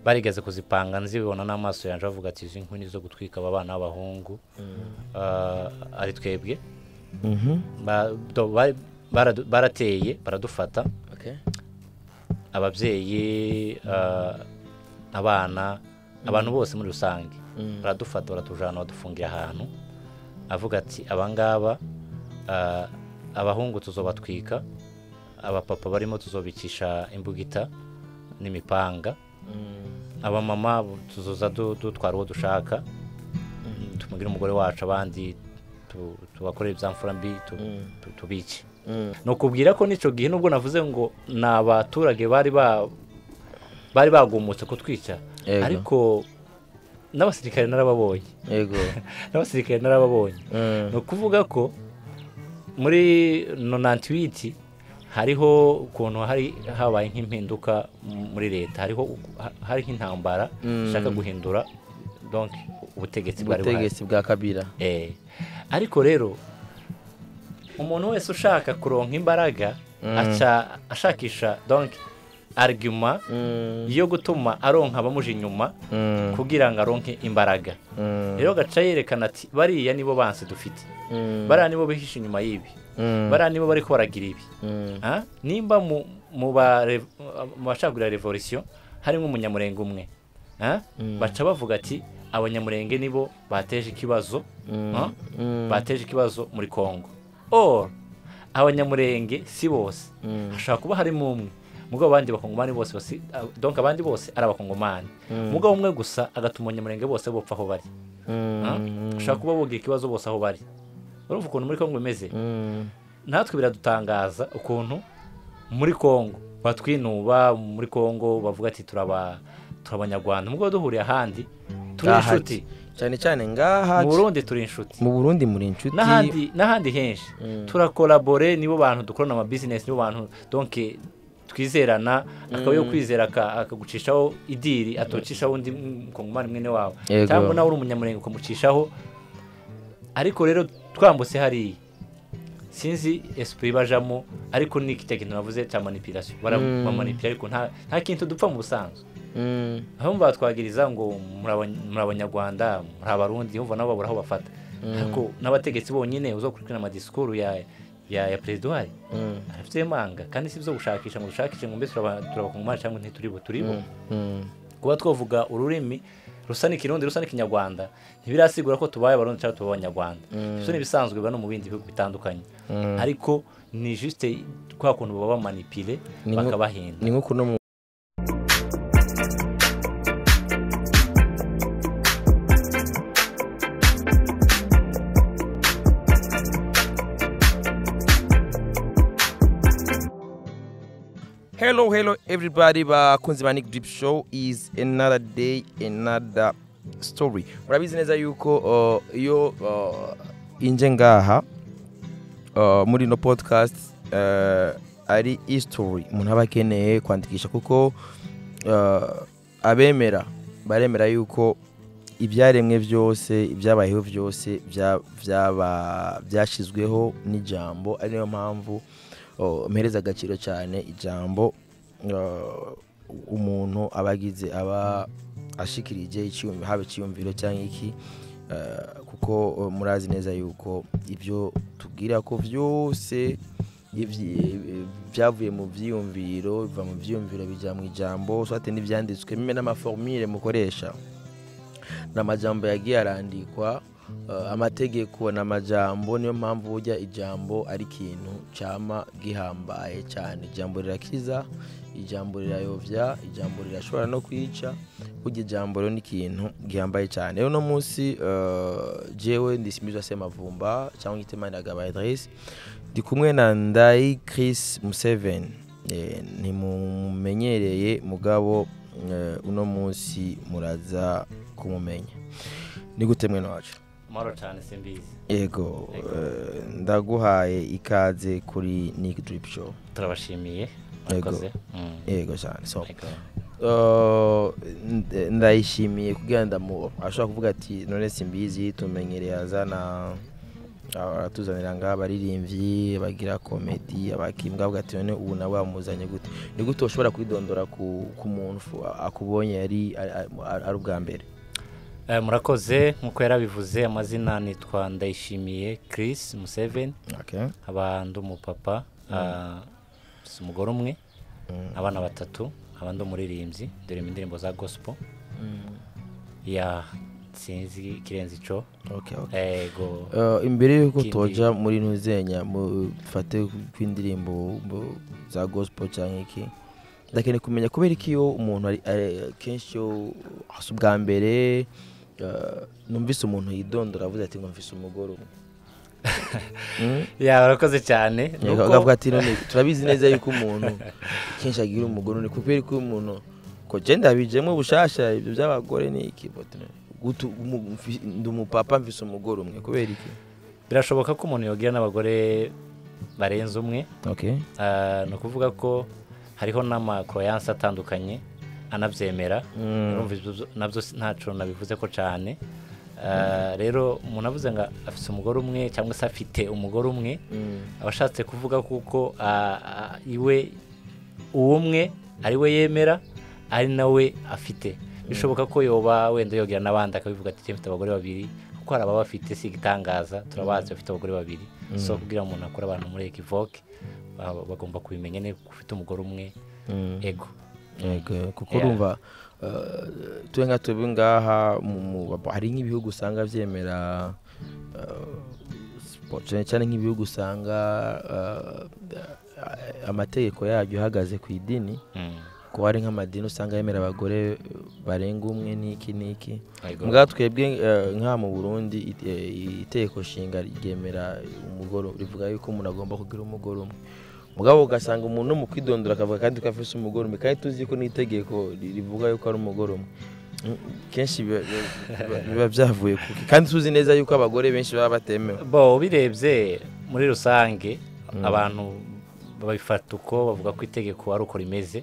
barigeze kuzipanga nzibibona n'amaso yanjye bavuga ati izi nkuni zo gutwika aba bana b'abahungu ah, ari twebwe Ba- do- ba- baradu- barateye baradufata Okay. ababyeyi ah, abana abantu bose muri rusange baradufata baratujyana badufungira ahantu avuga ati abangaba ah, abahungu tuzobatwika abapapa barimo tuzobikisha imbugita n'imipanga abamama tuzoza du- dutwara uwo dushaka tumugire umugore wacu abandi tu- tubakorere ibyamfura mbi tu- tu- tubice ni ukubwira ko n'icyo gihe nubwo navuze ngo ni abaturage bari ba- bari bagumutse kutwica Yego. ariko n'abasirikare narababonye yego n'abasirikare narababonye Mm. ni ukuvuga ko muri nonantiwiti hariho ukuntu hari habaye nk'impinduka m- muri leta hariho u- ha- hari nk'intambara ishaka guhindura donc ubutegetsi bwari buhari ubutegetsi bwa kabira Eh, ariko rero umuntu wese ushaka kuronka imbaraga aca ashakisha donc argument yo gutuma aronka abamuja inyuma kugira ngo aronke imbaraga rero gaca yerekana ati bariya nibo bansi dufite bariya nibo bihishe inyuma y'ibi bariya nibo bari baragira ibi Ah, nimba mu mu ba- re- mu bashakira revolisiyo harimo umunyamurenge umwe Ah, baca bavuga ati abanyamurenge nibo bateje ikibazo Ah, bateje ikibazo muri kongo or abanyamurenge si bose hashobora kuba harimo umwe mugabo abandi bakongomani bose basi ah, donc abandi bose ari abakongomani mugabo umwe gusa agatuma abanyamurenge bose bopfa aho bari Ah, hashobora kuba bogira ikibazo bose aho bari urumva ukuntu muri kongo imeze natwe biradutangaza ukuntu muri kongo batwinuba muri kongo bavuga ati turaba turabanyarwanda nubwo duhuriye ahandi turi Ngaha inshuti cyane cyane ngaha mu burundi turi inshuti mu burundi muri inshuti n'ahandi n'ahandi henshi turakorabore nibo bantu dukorana amabizinesi nibo bantu donke twizerana akaba yo kwizera aka- akagucishaho idiri atocishaho undi mukongomani mwene wawe Yego. cyangwa nawe uri umunyamurenge ukamucishaho ariko rero twambutse hariya sinzi esipuri bajamo ariko ni cya kintu navuze cya manipirasiyo baramanipira ariko nta nta kintu dupfa mu busanzwe Mm. aho batwagiriza ngo muri Abany- muri abanyarwanda muri abarundi yumva nabo babura aho bafata ariko n'abategetsi bonyine uzakurikirana amadisikuru ya ya ya perezida uhari Mm. afite manga kandi si byo gushakisha ngo dushakishe ngo mbese turaba- turabakongomani cyangwa ntituribo turibo Mm. kuba twavuga ururimi rusa n'ikirundi rusa n'ikinyarwanda ntibirasigura ko tubaye abarundi cyangwa tuba abanyarwanda ibyo ni ibisanzwe biba no mu bindi bihugu bitandukanye ariko ni juste kwa kuntu baba bamanipire Ni nko- bakabahenda ni nko kuno mu Hello, hello, everybody. Bakunzi ba Nick Drip Show is another day, another story. Murabizi neza yuko uh, iyo uh, inje ngaha uh, muri no podcast uh, ari history umuntu aba akeneye kwandikisha kuko uh, abemera baremera yuko ibyaremwe byose ibyabayeho byose bya- byaba- byashyizweho n'ijambo ari nayo mpamvu uh, mpereza agaciro cyane ijambo uh, umuntu aba agize aba ashikirije icyiyumviro haba icyiyumviro cyangwa iki Uh, kuko uh, murazi neza yuko ibyo tubwira ko byose ibyi- byavuye mu byiyumviro biva mu byiyumviro bijya mu ijambo swate n'ibyanditswe mime n'amaformire mukoresha ni amajambo yagiye arandikwa uh, amategeko ni amajambo niyo mpamvu burya ijambo ari ikintu cyama gihambaye cyane ijambo rirakiza ijambo rirayobya ijambo rirashobora no kwica burya ijambo rero ni ikintu gihambaye cyane rero uno munsi uh, jewe ndisimbiza se mavumba cyangwa ngite maniragaba adresse ndi kumwe na ndayi Chris Museveni Eh, ntimumenyereye mugabo eh, uno munsi muraza kumumenya ni gute mwene wacu amahoro cyane simbizi yego Yego. eh, ndaguhaye ikaze kuri Nick Drip Show turabashimiye Yego. murakoze Mm. yego cyane so Yego. Uh, nd- ndayishimiye kugira ndamu ashobora kuvuga ati none simbizi tumenyereye azana Aba baratuzanira ngaha abaririmbyi abagira komedi abakimbwa ati none ubu nawe wamuzanye gute ni gute ushobora kwidondora ku ku muntu fu- akubonye yari ari- ari ari ubwa mbere Eh, murakoze nk'uko yarabivuze amazina nitwa ndayishimiye Chris Museveni nkaba ndi umupapa ah, si umugore umwe Mm. abana batatu nkaba ndi umuririmbyi ndirimba indirimbo za gospel ya sinzi ikirenze ico Okay, okay. ego Eh, imbere y'uko Ikindi- toja muri ntuzenya mufate kw'indirimbo mu- za gospel cyangwa iki ndakeneye kumenya kubera iki iyo umuntu ari ari- kenshi iyo hasi ubwa mbere eh, numvise umuntu yidondora avuze ati numvise umugore umwe Mm? ya barakoze cyane Nuko- akavuga ati none turabizi neza yuko umuntu kenshi agira umugore ni kubera ko umuntu ko genda bijemo bushasha ibyo by'abagore ni iki but gutu- umu- mfi- ndi umupapa mvise umugore umwe kubera iki birashoboka ko umuntu yogira n'abagore barenze umwe okay Ah, ni ukuvuga ko hariho n'amakoroyanse atandukanye anabyemera urumva ibyo byo- nabyo si- ntaco nabivuze ko cyane Ah, rero umuntu avuze ngo afite umugore umwe cyangwa se afite umugore umwe aba ashatse kuvuga kuko ah, ah, iwe uwo umwe ari we yemera ari nawe afite bishoboka ko yoba wenda yogera n'abandi akabivuga ati mfite abagore babiri kuko hari ababa bafite si igitangaza turabazi bafite abagore babiri so kugira ngo umuntu akure abantu muri ekivoke ba- bagomba kubimenya neza ko ufite umugore umwe ego yego kuko Yeah. urumva tube nka tube ngaha mu- mu- hari nk'ibihugu usanga byemera eh, spo- cyane cyane nk'ibihugu usanga eh, amategeko yaryo ahagaze ku idini Mm. kuba hari nk'amadini usanga yemera abagore eh, barenga umwe n'iki n'iki Ego. mbwa twebwe eh, nk'aha mu burundi it- eh, itegeko nshinga ryemera umugore rivuga yuko umuntu agomba kugira umugore umwe mugabo ugasanga umuntu no mu kwidondora akavuga kandi ko afite umugore umwe kandi tuzi ko n'itegeko ri- rivuga yuko ari umugore umwe Mm, kenshi biba- biba- biba byavuye kuki kandi tuzi neza yuko abagore benshi baba batemewe bo ubirebye muri rusange abantu babifata uko bavuga ko itegeko ari uko rimeze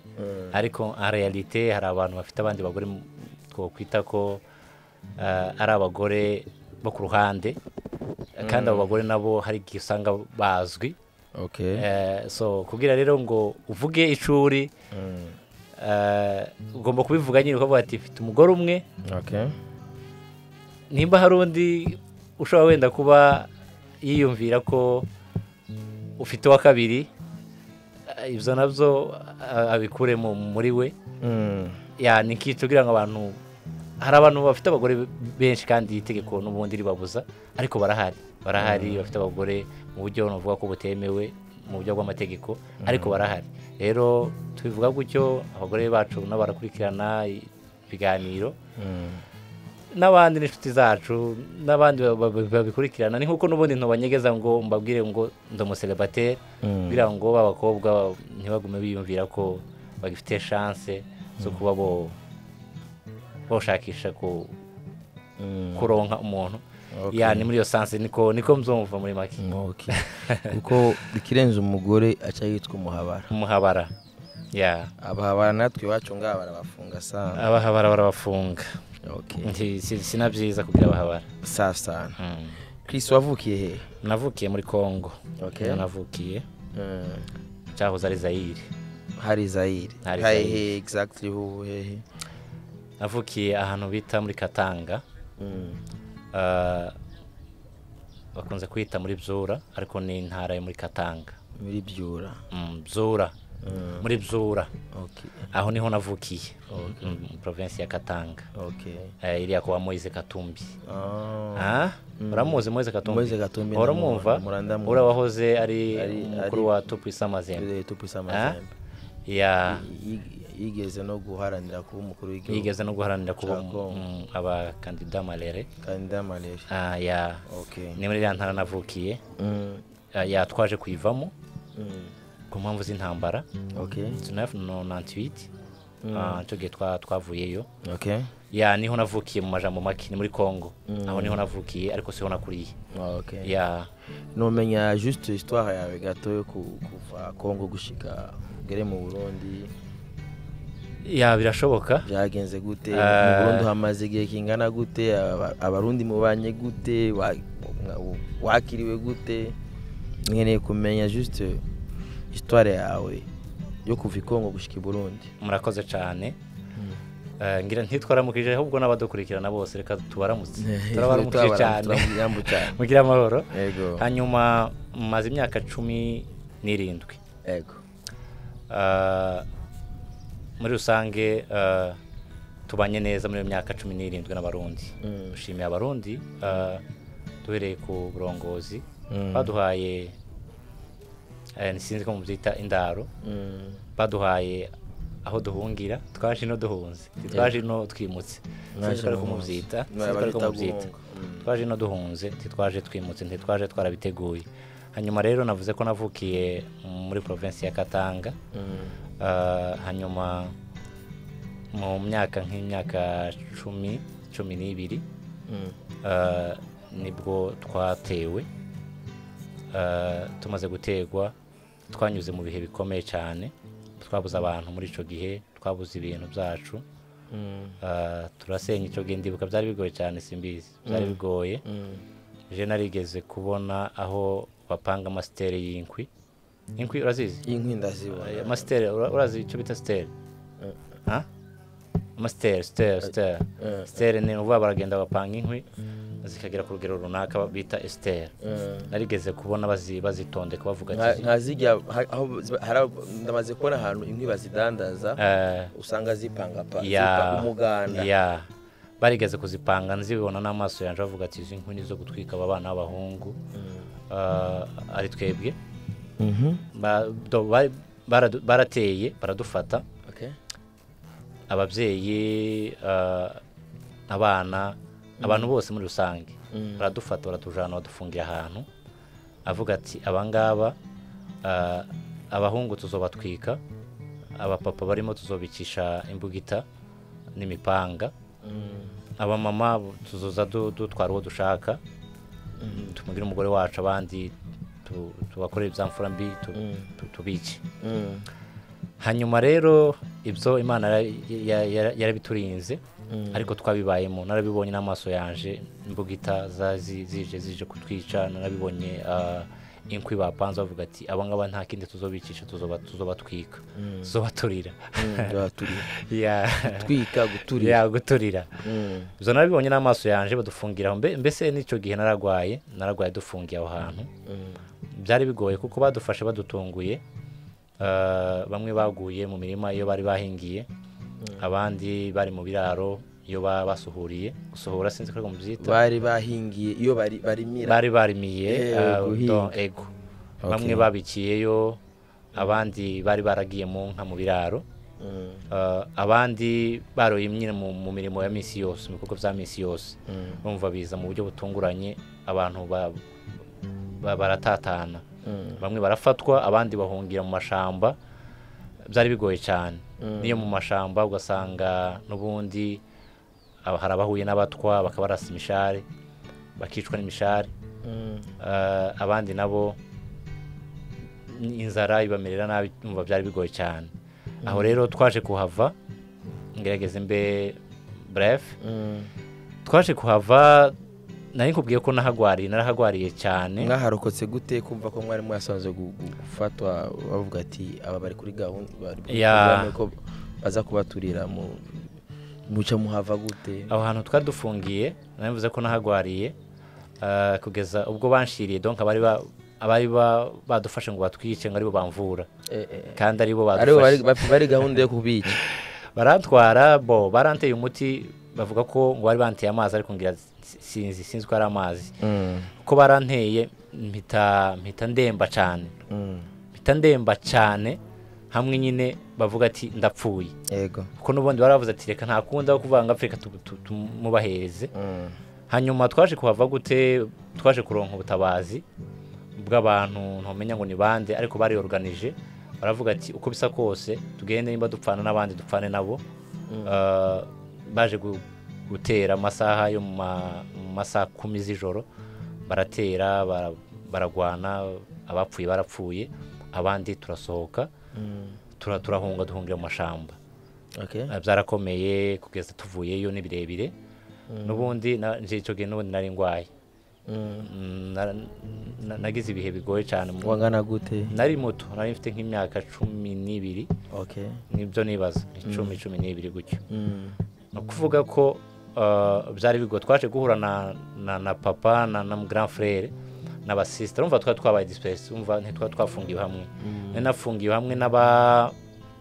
ariko en realite hari abantu bafite abandi bagore mu- twokwita ko ah, ari abagore bo ku ruhande kandi abo bagore nabo hari igihe usanga bazwi okay Eh, so kubwira rero ngo uvuge icuri Mm, eh, ugomba kubivuga nyine ukavuga ati mfite umugore umwe okay nimba hari undi ushobora wenda kuba yiyumvira ko ufite uwa kabiri eh, ibyo nabyo eh, abikuremo muri we Mm, Ya, ni nk'icyo kugira ngo abantu hari abantu bafite abagore benshi kandi itegeko n'ubundi ribabuza ariko barahari barahari bafite abagore mu buryo navuga ko butemewe mu buryo bw'amategeko ariko barahari rero tubivuga gutyo abagore bacu nabo barakurikirana ibiganiro mm. n'abandi n'inshuti zacu n'abandi ba- ba- ba- babikurikirana ni nk'uko n'ubundi ntubanyegeza ngo mbabwire ngo ndi umuserebateri Mm. kugira ngo b'abakobwa ntibagume biyumvira ko bagifite chance zo kuba bo boshakisha ku Mm. kuronka umuntu Okay. ya ni muri iyo sanse niko niko mzumva muri make Okay. kuko ikirenze umugore aca yitwa umuhabara umuhabara ya abahabara natwe iwacu ngaha barabafunga sana abahabara barabafunga okay. Nti- si- si na byiza kugira abahabara saa sana Mm. chris wavukiye he navukiye muri congo Okay. Niho navukiye Mm. cyahoze ari zayire hari zayire Hari hari Zaire. he exactly hu hehe navukiye ahantu bita muri katanga Mm. ah, bakunze kwita muri byura ariko ni intara yo muri katanga muri byura Mm, byura Mm. muri byura okay. aho niho navukiye Mm, provinsi ya katanga okay. Eh, iriya kuba moise katumbi Ah. Ah, uramuzi moise katumbi Moise Katumbi uramwumva ndamwumva, ndamuzi. uriya wahoze ari Ari- umukuru ari- wa tupisa mazembe Turere tupisa Ah? amazembe ya Yig- yigeze no guharanira kuba umukuru w'igihugu yigeze no guharanira kuba Cya Congo. mm, abakandida marere kandida malere Ah, ya okay. ni muri iriya ntara navukiye Mm. Ah, ya twaje kuyivamo Mm. ku mpamvu z'intambara okay. 1998 Ah, ico gihe twa- twavuyeyo okay. ya niho navukiye mu majambo make ni muri congo aho niho navukiye ariko siho nakuriye okay. ya nomenya juste histoire yawe gato yo ku- kuva kongo gushika ugere mu burundi ya birashoboka byagenze gute mu Eh. burundi hamaze igihe kingana gute aba- abarundi mubanye gute wa- nga- u- wakiriwe gute nkeneye kumenya juste histoire yawe yo kuva i kongo gushyika i burundi murakoze cyane Eh, ngira ntitwaramukije ahubwo n'abadukurikirana bose reka tubaramutse turabaramukije cyane Turabaramukije cyane. mugire amahoro yego hanyuma maze imyaka cumi n'irindwi yego Eh, muri rusange eh, tubanye neza muri iyo myaka cumi n'irindwi n'abarundi Mm. dushimiye abarundi eh, duhereye ku burongozi Mm. baduhaye eh, sinzi ko mubyita indaro Mm. baduhaye aho duhungira twaje ino duhunze titwaje ino twimutse Mwaje sinzi ko ari ko muhunze. mubyita Mwa- sinzi ko ari ko babita mubyita guhunga. Mm. twaje ino duhunze titwaje twimutse ntitwaje twarabiteguye hanyuma rero navuze ko navukiye muri provinsi ya katanga Mm. Ah, hanyuma mu myaka nk'imyaka cumi cumi n'ibiri Mm. ah, nibwo twatewe Ah, tumaze gutegwa twanyuze mu bihe bikomeye cyane twabuze abantu muri icyo gihe twabuze ibintu byacu Mm. Ah, turasenya icyo gihe ndibuka byari bigoye cyane simbizi byari bigoye Mm. je narigeze kubona aho bapanga amasiteri y'inkwi inkwi urazizi inkwi ndazibona amasiteri urazi icyo bita siteri Ha? amasiteri siteri siteri Eh. siteri ni uvuga baragenda bapanga inkwi zikagera ku rugero runaka bita esiteri Mm. narigeze kubona bazi- bazitondeka bavuga Nka- ati nka zirya ha- aho ziba- hari aho- ndamaze kubona ahantu inkwi bazidandaza eh, usanga zipangapa zipa- ya umuganda ya barigeze kuzipanga nzibibona n'amaso yanjye bavuga ati izi nkwi ni zo gutwika aba bana b'abahungu Ah, ari twebwe Mhm. Ba- do- bari- baradu- barateye baradufata Okay. ababyeyi eh, abana abantu bose muri rusange Mm. baradufata baratujana badufungira ahantu avuga ati abangaba eh, abahungu tuzobatwika abapapa barimo tuzobicisha imbugita n'imipanga Mm. abamama bo tuzoza du- dutwara uwo dushaka tumugire umugore wacu abandi tu- tubakorere ibyamfura mbi tu- Mm. tu- tubice Mm. hanyuma rero ibyo imana yara- ya- ya- yarabiturinze Mm. ariko twabibayemo narabibonye n'amaso yanje imbugita za- zi- zije zije kutwica narabibonye ah, inkwi bapanze bavuga ati aba ngaba nta kindi tuzobicisha tuzoba tuzobatwika Mm. tuzobaturira Mm. Turaturira. Ya- Gutwika, guturira ya guturira Mm. ibyo narabibonye n'amaso yanje badufungira aho Mbe- mbese n'icyo gihe naragwaye naragwaye dufungiye aho hantu Mm. byari bigoye kuko badufashe badutunguye Eh, bamwe baguye mu mirima iyo bari bahingiye abandi bari mu biraro iyo ba- basuhuriye gusohora sinzi ko ari ko mubyita bari bahingiye iyo bari- barimira bari barimiye Eh, eh, guhinga. don- ego Okay. bamwe babikiyeyo abandi bari baragiye mu nka mu biraro Mm. Eh, abandi baroye nyine mu mu mirimo ya minsi yose mu bikorwa bya minsi yose Mm. bumva biza mu buryo butunguranye abantu ba- ba- baratatana Mm. bamwe barafatwa abandi bahungira mu mashamba byari bigoye cyane niyo mu mashamba ugasanga n'ubundi aba- hari abahuye n'abatwa bakabarasa imishari bakicwa n'imishari Mm. Eh, abandi nabo inzara ibamerera nabi umva byari bigoye cyane aho rero twaje kuhava ngerageze mbe bref Mm. twaje kuhava nari nkubwiye ko nahagwariye narahagwariye cyane mwaharokotse gute kumva ko mwari mwasanze gu- gu- gufatwa bavuga ati aba bari kuri gahunda bari mu Ya. programme ko baza kubaturira mu muca muhava gute aho hantu twadufungiye nabivuze ko nahagwariye eh, kugeza ubwo banshiriye donc abari ba- abari ba- badufashe ngo batwice ngo aribo bamvura Eh, eh, kandi aribo aribo bari- badufashe bari bari gahunda yo kubica barantwara bo baranteye umuti bavuga ko ngo bari banteye amazi ariko ngira si- sinzi sinzi ko ari amazi Mm, ko baranteye mpita mpita ndemba cyane mm, mpita ndemba cyane hamwe nyine bavuga ati ndapfuye yego kuko n'ubundi bari bavuze ati reka nta kundi aho kuvuga ngo apfe reka tu- tu- tumubahereze Mm, hanyuma twaje kuhava gute twaje kuronka ubutabazi bw'abantu ntumenya ngo ni bande ariko bariyoruganije baravuga ati uko bisa kose tugende nimba dupfana n'abandi dupfane nabo Ah, baje gu- gutera amasaha yo mu ma- mu masaha kumi z'ijoro baratera bara- baragwana abapfuye barapfuye abandi turasohoka mm, tura- turahunga duhungira mu mashamba okay. Ah, byarakomeye kugeza tuvuyeyo ni birebire n'ubundi na- nje icyo gihe n'ubundi nari ndwaye Mm, nara- na- nagize ibihe bigoye cyane mu- wangana gute nari muto nari mfite nk'imyaka cumi n'ibiri okay nibyo nibaza icumi cumi n'ibiri gutyo Mm. ni ukuvuga ko uh, byari bigo twaje guhura na, na, na papa na, na grand frere na basisita urumva twari twabaye disipesi urumva ntitwari twafungiwe hamwe nari nafungiwe hamwe n'aba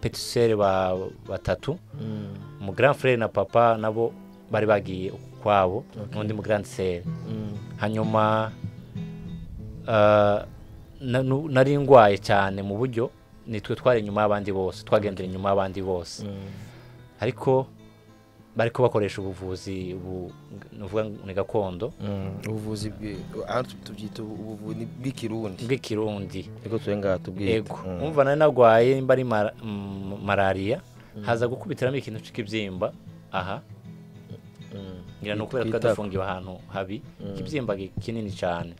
petiseri ba batatu Mm. mu grand frere na papa nabo bari bagiye ukwabo n'undi mu grand sere Mm. hanyuma uh, na- nu- nari ndwaye cyane mu buryo nitwe twari inyuma y'abandi bose twagendera inyuma y'abandi bose Mm. ariko bari ko bakoresha ubuvuzi bu nuvuga ngo ni gakondo Mm. ubuvuzi bwe- aho tu- tubyita ubu- ubuvuzi bw'ikirundi bw'ikirundi ego tuwe ngaha tubwite yego umva nari nagwaye nimba ari mara- mm, malariya haza gukubitiramo ikintu cy'ikibyimba aha ngira ni ukubera ko dafungiwe ahantu habi ikibyimba gi- kinini cyane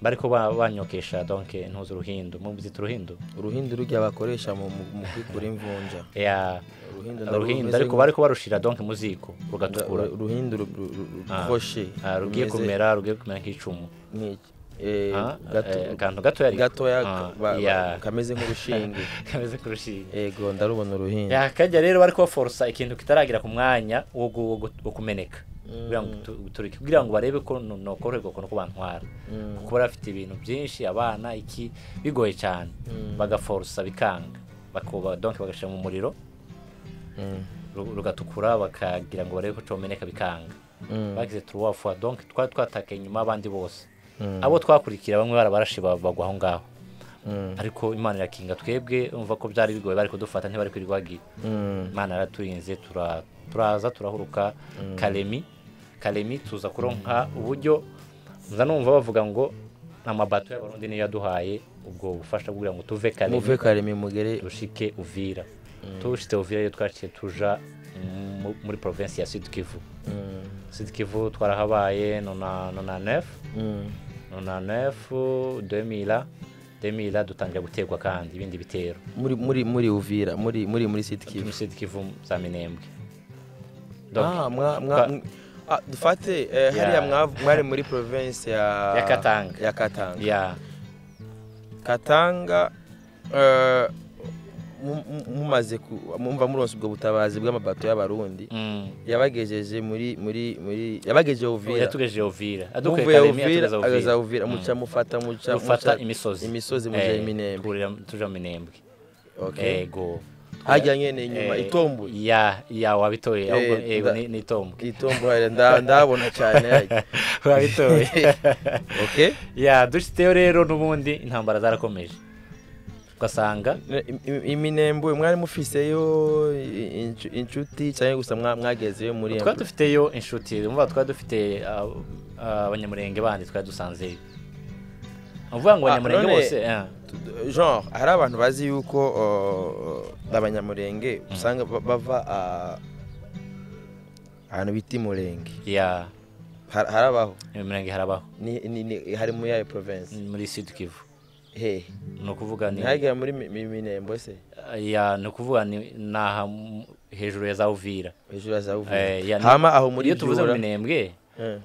bariko ba- banyokesha donke ntuzi uruhindu muzita uruhindu uruhindu rujya bakoresha mu mu- mu kwikura imvunja ya uruhindu narwo uruhindu rumeze ariko nka- bariko barushira donke mu ziko rugatukura uru- uruhindu ru- ru- ru- ru- Ah. rufoshe Ah, rugiye rumeze kumera rugiye kumera nk'icumu nk'iki. Eh, Ah, gato- eh, akantu gatoya ariko. gatoya Ah, ba- ba- yeah. kameze nk'urushinge kameze kurushinga ego ndarubona uruhindu yakajya rero bari kubaforosa ikintu kitaragira ku mwanya wo gu- wo gu- wo kumeneka kugira ngo gutu- guturike kugira ngo barebe ko no- nokoroherwa ukuntu ko bantwara kuko bari bafite ibintu byinshi abana iki bigoye cyane bagaforosa bikanga bakuba donke bagashyira mu muriro Mm. ru- rugatukura bakagira ngo barebe ko comeneka bikanga Mm. bagize turuwa fwa donke twari twatakaye inyuma y'abandi bose Mm. abo twakurikira bamwe barabarashi bagwa aho ngaho Mm. ariko imana irakinga twebwe umva ko byari bigoye bari kudufata ntibari kwirirwa bagiye Mm. imana yaraturinze tura- turaza turahuruka karemi karemi tuza kuronka uburyo nza numva bavuga ngo amabato y'abarundi niyo yaduhaye ubwo bufasha kugira ngo tuve muve karemi karemi mugere dushike uvira tushite uvira iyo twaciye tuja mu- muri provinsi ya sud kivu Mm. sud kivu twarahabaye nona nona nefu Mm. nona nefu demila demila dutangira guterwa kandi ibindi bitero muri muri muri uvira muri muri muri siti kivu turi sud kivu za minembwe Donc, Ah, mwa- twa- mwa- ah, dufate eh, hariya mwav- mwari muri province ya Ya Katanga. ya katanga ya katanga eh, mu- mu- mumaze ku- mumva muronse ubwo butabazi bw'amabato y'abarundi mm. yabagejeje muri muri muri yabagejeje uvira yatugejeje ovira adukuye muvuye karemi uvira yatugeza ageza ovira uvira muca mufata muca dufata muca- imisozi imisozi muja Eh, iminembwe turira- tuja minembwe okay ego hajya nyene inyuma Eh, itombuye ya ya wabitoye ahubwo Eh, ego nda- ni- nitombwe itombuye nda- ndabona cyane wabitoye okay ya dushiteyo rero n'ubundi intambara zarakomeje ugasanga Ne- im- im- iminembwe mwari mufiseyo i- incu- inshuti cyangwa gusa mwa- mwagezeyo muri iyo twari dufiteyo inshuti umva twari dufite ah, ah, abanyamurenge bandi twari dusanzeyo uvuga ngo Ah, abanyamurenge none- bose eh, mbu- genre hari abantu bazi yuko uh, abanyamurenge usanga ba- bava ah, ahantu bita imurenge ya Har- harabaho imirenge harabaho Ni- ni- ni- hari muri yayo province muri sud kivu hehe ni ukuvuga ni ntihagera muri mi- mi- minembo se ya ni ukuvuga ni ni aha mu- hejuru ya za uvira hejuru ya za Uvira. Eh, ya ni- hama aho muri iyo tuvuze Byura, mu minembwe eh,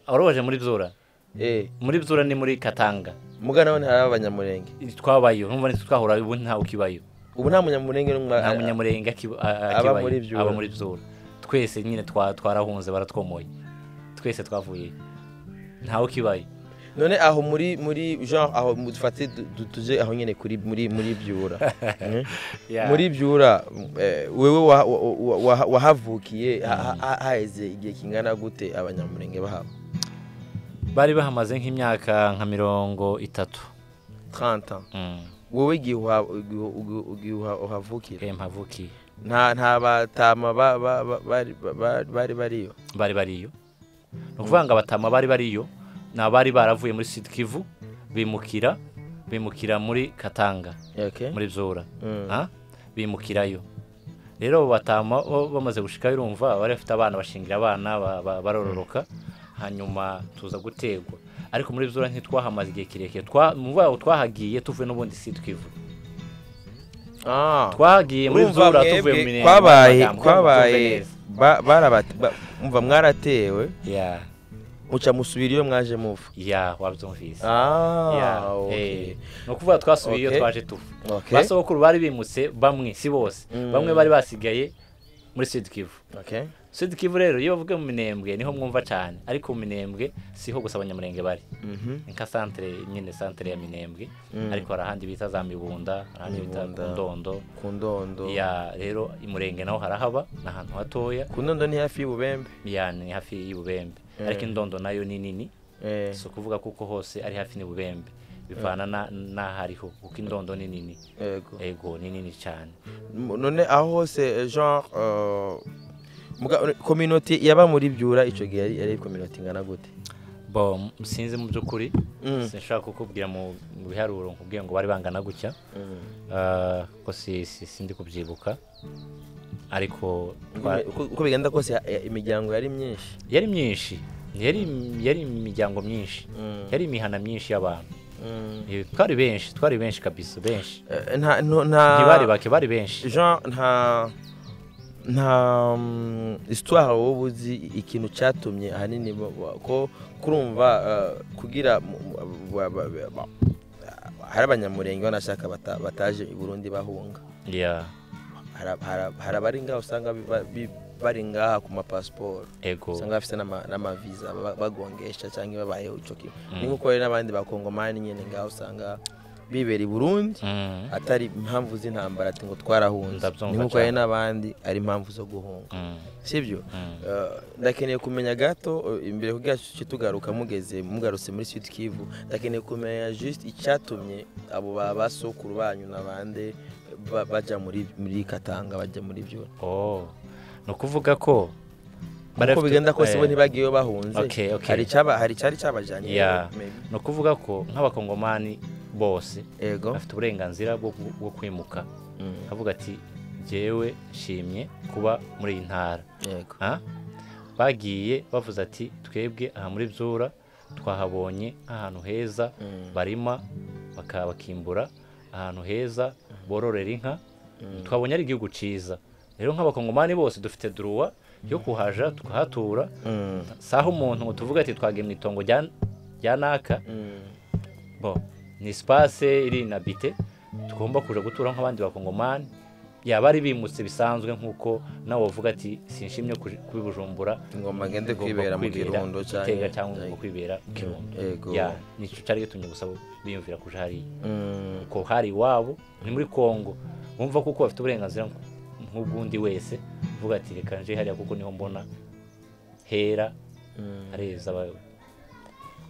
warobaje muri byura eh, muri byura ni muri katanga muga naho ntiharaba abanyamurenge twabayo ntumva nitwe twahura ubu ntawe ukibayo ubu nta munyamurenge n'umwe- nta munyamurenge akiba- a- a- Aba akibayo. muri Byura. aba muri byura twese nyine twa- twarahunze baratwomoye twese twavuye ntawe ukibaye none aho muri muri genre aho mu- dufate du- du- tuje aho nyine kuri muri muri byura Eh? Yeah. muri byura eh, wewe wa- wa- wa- wa- wahavukiye ha- ha- ha- haheze igihe kingana gute abanyamurenge bahaba bari bahamaze nk'imyaka nka mirongo itatu 30 ans Mm, wowe igihe uha- igihe- igihe- igihe uha- uhavukira eh, mpavukiye nta nta batama ba- ba- ba- bari ba- ba- bari bariyo bari bariyo ni ukuvuga ngo abatama bari bariyo ni abari baravuye muri sud kivu bimukira bimukira muri katanga okay muri byura Mm. Ah, bimukirayo rero abo batama bo bamaze gushikayo urumva bari bafite abana bashingira abana ba- ba- barororoka hanyuma tuza gutegwa ariko muri byura ntitwahamaze igihe kirekire Twa- mu mvuga ngo twahagiye tuvuye n'ubundi sud kivu Ah. twagiye muri Urumva byura mwebwe tuvuye mu minembwe kwabaye amagambo, kugira ngo kwabaye tumve neza. ba- barabate- ba- umva mwaratewe Yeah. muca musubira iyo mwaje muva ya wabyumvise Ya, eh. Ah, okay. ni ukuvuga twasubiye iyo Okay. twaje tuva Okay. ba sogokuru bari bimutse bamwe si bose Mm. bamwe bari basigaye muri sud kivu Okay. sud kivu rero iyo bavuga mu minembwe niho mwumva cyane ariko mu minembwe siho gusa abanyamurenge bari Mhm. ni nka santere nyine santere ya minembwe Mm. ariko hari ahandi bita za mibunda hari ahandi bita Mibunda. ku ndondo ku ndondo ya rero imurenge naho harahaba ni ahantu hatoya ku ndondo ni hafi y'ububembe ya ni hafi y'ububembe Eh. ariko indondo nayo ni nini Eh, si ukuvuga kuko hose ari hafi n'ububembe bivana na- n'aho ariho kuko indondo ni nini yego ego ni nini cyane M- none aho hose eh, genre euh, muga- communauté yaba muri byura ico gihe yari ari communauté ingana gute bo sinzi mu by'ukuri Mm. sinshaka kukubwira mu mu biharuro nkubwiye ngo bari bangana gutya Mm. Ah, ko si si- sindi kubyibuka ariko twa- Uko- uko bigenda kose ya- ya- imiryango yari myinshi yari myinshi yari yari imiryango myinshi Mm. yari imihana myinshi y'abantu Mm. Eh, twari benshi twari benshi kabisa benshi Eh, nta no- nta ntibari bake bari benshi Jean nta nta mm, histoire wowe uzi ikintu cyatumye ahanini bo- bo- ko kurumva eh, kugira mu- mu- ba- ba- ba- ba- hari abanyamurenge banashaka bata- bataje i burundi bahunga ya Hari- hari hari abari ngaho usanga bi- ba- bi- bari ngaha ku mapasiporo ego usanga bafite n'ama- n'amaviza ba- bagongesha cyangwa babayeho icyo kintu Mm. ni nk'uko hari n'abandi bakongomani nyine ngaho usanga bibera i burundi Mm, atari impamvu z'intambara ati ngo twarahunze Ndabyumva ni nk'uko cyane. hari n'abandi ari impamvu zo guhunga mm, sibyo mm. Eh, ndakeneye kumenya gato eh, imbere kugira tuce tugaruka mugeze mugarutse muri sud kivu ndakeneye kumenya just icyatumye abo ba basokuru banyu n'abande ba- bajya muri muri katanga bajya muri byo Oh, ni ukuvuga ko bari bafite- uko bigenda kose bo eh, ntibagiyeyo bahunze Okay, okay. hari icyaba- hari icyari cyabajyanye Yeah. maybe. ni ukuvuga ko nk'abakongomani bose ego bafite uburenganzira bwo ku- bwo kwimuka Mm, akavuga ati jyewe nshimye kuba muri iyi ntara yego Ah? bagiye bavuze ati twebwe aha muri byura twahabonye ahantu heza Mm, barima baka- bakimbura ahantu heza bororera inka twabonye ari igihugu cyiza rero nk'abakongomani bose dufite duruwa yo kuhaja tukahatura mm, saho umuntu ngo tuvuge ati twagiye mu itongo rya- rya naka mm, bo ni sipase iri inabite tugomba kuja gutura nk'abandi bakongomani yaba ari bimutse bisanzwe nk'uko nawe wavuga ati sinshimye kuj- kuba i bujumbura ingoma agende ngomba kwibera mu kwibera kirundo Gitega cyangwa ngomba kwibera mu kirundo yego ya nicyo cyari gitumye gusa biyumvira kuja hariya Mm, ko hari iwabo ni muri kongo bumva kuko bafite uburenganzira nk- nk'ubwundi wese uvuga ati reka nje hariya kuko niho mbona hera mm. hareza ba-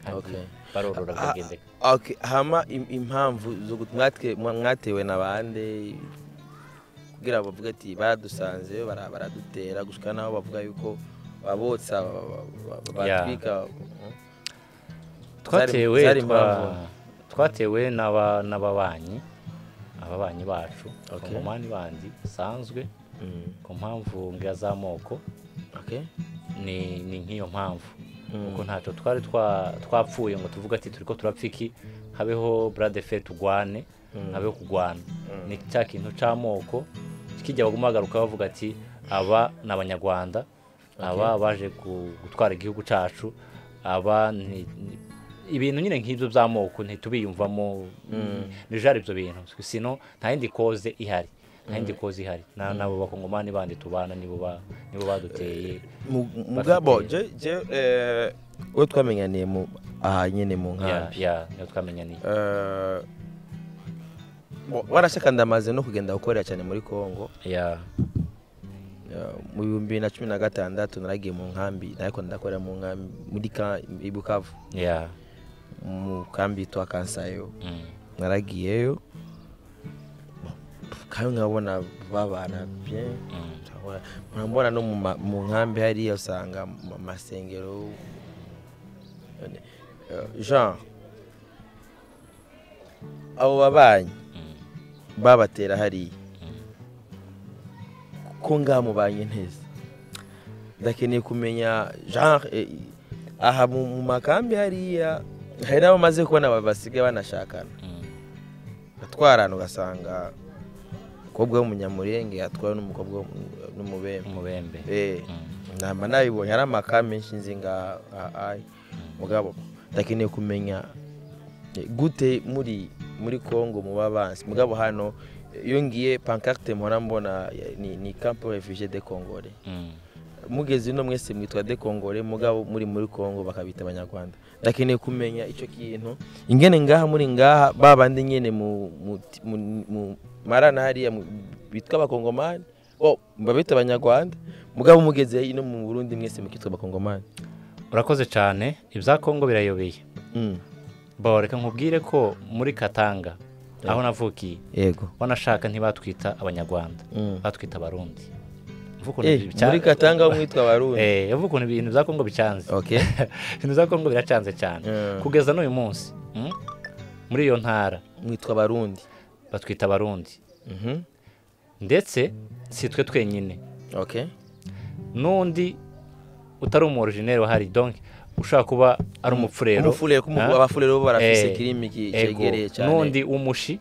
kandi Okay. barorora Ah, bakagendeka Okay, hama im- impamvu zo gut- mwatwe- mwa- mwatewe na bande kugira ngo bavuge ati baradusanze bara- baradutera gushika naho bavuga yuko babotsa ba- ba- ba- Yeah. batwika twatewe Zari- zari twa- impamvu. twatewe n'aba- n'ababanyi ababanyi bacu Okay. abakongomani bandi bisanzwe Mm, ku mpamvu mbwa z'amoko okay. ni ni nk'iyo mpamvu Mm. kuko ntacyo twari twa- twapfuye ngo tuvuge ati turi ko turapfa iki habeho buradefe tugwane Mm. habeho kugwana ni cya kintu cy'amoko kijya baguma bagaruka bavuga ati aba ni abanyarwanda aba baje gu- gutwara igihugu cyacu aba ni ni- ibintu nyine nk'ibyo by'amoko ntitubiyumvamo bijari ibyo bintu sino nta yindi koze ihari nta yindi koze ihari Na- n'abo bakongomani bandi tubana nibo ba- nibo baduteye Mu- mugabo bafite- je- je, eh, uwo twamenyaniye mu- aha nyine mu ya nkambi ya niyo twamenyaniye Eh, bo- warashaka ndamaze no kugenda gukorera cyane muri congo ya Uh, mu bihumbi bibiri na cumi na gatandatu naragiye mu nkambi ariko ndakorera mu nkambi muri ka- i bukavu ya mu kambi yitwa kansayo mm, naragiyeyo kandi nkabona babana bien mm, Nkabona- nkabona no mu ma- mu nkambi hariya usanga mu masengero Uh, jean abo babanyi mm, babatera hariya ko ngaha mubanye neza ndakeneye kumenya genre eh, aha mu mu makambi hariya hari n'abo maze kubona ba- basigaye banashakana mm, batwarana ugasanga umukobwa w'umunyamurenge yatwawe n'umukobwa w'umu- n'umubembe umubembe Eh, Mm. namba nabibonye ari amaka menshi nzi nga ayi mugabo ndakeneye kumenya gute muri muri congo muba bansi mugabo hano iyo ngiye pankarite mpora mbona ni ni kampo refugee de congore mugeze ino mwese mwitwa de congore mugabo muri muri congo bakabita abanyarwanda ndakeneye kumenya icyo kintu ingene ngaha muri ngaha babandi nyene mu mu- mu- mu marana hariya mu- bitwa abakongomani oh babita abanyarwanda mugabo mugeze ino mu burundi mwese mukitwa abakongomani urakoze cyane ibya kongo birayobeye Mm, bo reka nkubwire ko muri katanga aho navukiye yego wanashaka ntibatwita abanyarwanda Mm. batwita abarundi Uvuga ukuntu Eh, bica- muri katanga ho mwitwa abarundi Eh, uvuga ukuntu ibintu bya kongo bicanze okay ibintu bya kongo biracanze cyane Mm. kugeza n'uyu munsi mm, muri iyo ntara mwitwa abarundi batwita abarundi Mhm. ndetse si twe twenyine okay n'undi utari umu originere wahari donke ushaka kuba ari umupfurero umufurero Ah. abafurero bo barafise Eh, kirimi ki- Ego, cegereye cyane n'undi w'umushi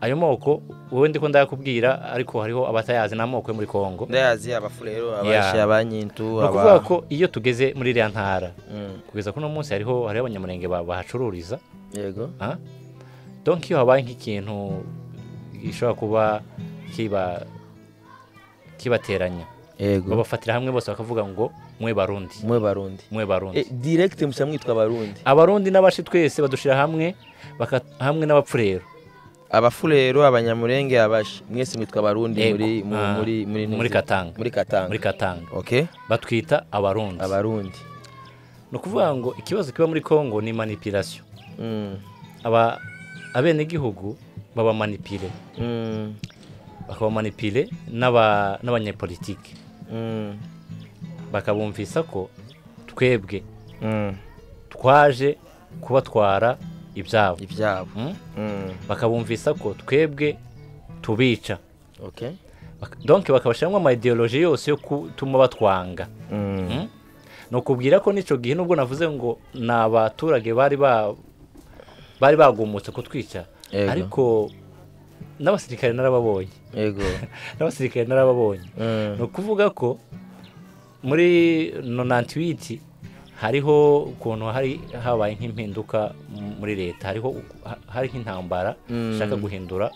ayo moko wowe ndiko ndayakubwira ariko hariho abatayazi n'amoko yo muri kongo ndayazi abafurero abashi abanyintu ni aba ukuvuga ko iyo tugeze muri iriya ntara Mm, kugeza kuno munsi hariho hariho abanyamurenge ba- bahacururiza yego ah? donc iyo habaye nk'ikintu gishobora kuba kiba kibateranya yego babafatira hamwe bose bakavuga ngo mwe barundi mwe barundi mwe barundi Eh, direct musa mwitwa abarundi abarundi n'abashi twese badushira hamwe baka, hamwe n'abapfurero abafurero abanyamurenge abashi mwese mwitwa abarundi Ego. muri mu- Ah, muri muri muri Katanga. muri katanga muri katanga okay batwita abarundi abarundi ni ukuvuga ngo ikibazo kiba muri kongo ni manipirasiyo Mm, aba abenegihugu babamanipire mm, bakabamanipire n'aba- n'abanyepolitike mm, bakabumvisa ko twebwe mm. twaje kubatwara ibyabo ibyabo Mm? Mm, bakabumvisa ko twebwe tubica okay Bak- donc bakabashyiramo amayidiyoloji yose yo gutuma batwanga Mm, Mm? ni ukubwira ko n'icyo gihe nubwo navuze ngo ni abaturage bari ba bari bagumutse kutwica Yego. ariko n'abasirikare narababonye yego n'abasirikare narababonye Mm, ni ukuvuga ko muri nonantiwiti hariho ukuntu hari habaye nk'impinduka mu- muri leta hariho u- ha- hari nk'intambara Mm. ishaka guhindura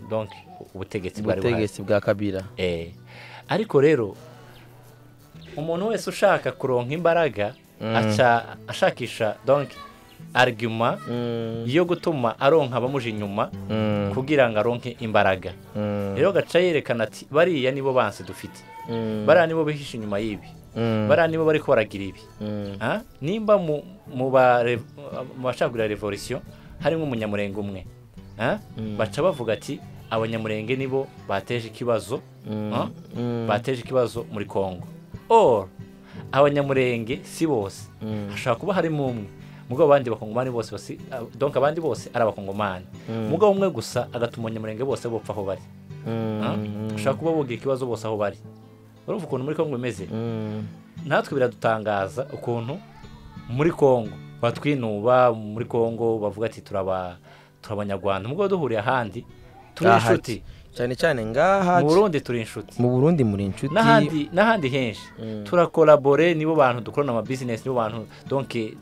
donc ubutegetsi bwari buhari ubutegetsi bwa kabira Eh, ariko rero umuntu wese ushaka kuronka imbaraga aca ashakisha donc argument Mm, yo gutuma aronka abamuja inyuma mm, kugira ngo aronke imbaraga mm, rero gaca yerekana ati bariya nibo bansi dufite mm, bariya nibo bihishe inyuma y'ibi mm, bariya nibo bari koragira ibi mm, Ah, nimba mu mu ba re- mu bashakira revolution harimo umunyamurenge umwe Ah, baca bavuga ati abanyamurenge nibo bateje ikibazo mm, Ah? mm. bateje ikibazo muri kongo or abanyamurenge si bose hashobora kuba harimo umwe mugabo abandi bakongomani bose basi donc abandi bose ari abakongomani mugabo umwe gusa agatuma abanyamurenge bose bopfa aho bari Ah? bashobora kuba bogira ikibazo bose aho bari urumva ukuntu muri kongo bimeze natwe biradutangaza ukuntu muri kongo batwinuba muri kongo bavuga ati turaba turabanyarwanda mugabo duhuriye ahandi turi Ahati. inshuti cyane cyane ngaha mu burundi turi inshuti mu burundi muri inshuti n'ahandi n'ahandi henshi turakorabore nibo bantu dukorana amabizinesi nibo bantu donke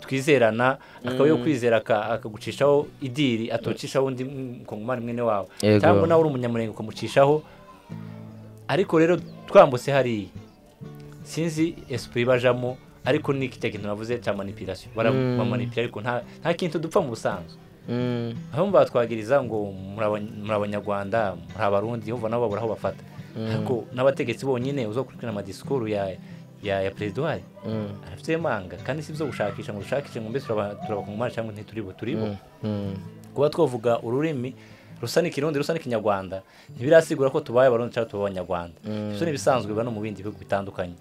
twizerana akaba yo kwizera aka- akagucishaho idiri atocishaho undi mukongomani mwene wawe Yego. cyangwa nawe uri umunyamurenge ukamucishaho ariko rero twambutse hariya sinzi esipuri bajamo ariko ni kirya kintu navuze cya manipirasiyo Mm. baramanipira ariko nta nta kintu dupfa mu busanzwe Mm, aho batwagiriza ngo muri abany- muri abanyarwanda muri abarundi yumva nabo babura aho bafata ariko n'abategetsi bonyine uzakurikirana amadisikuru ya ya ya perezida uhari mm, arafite manga kandi si byo gushakisha ngo dushakishe ngo mbese turaba- turabakongomani cyangwa ntituribo turibo mm, kuba twavuga ururimi rusa n'ikirundi rusa n'ikinyarwanda ntibirasigura ko tubaye abarundi cyangwa tuba abanyarwanda ibyo ni ibisanzwe biba no mu bindi bihugu bitandukanye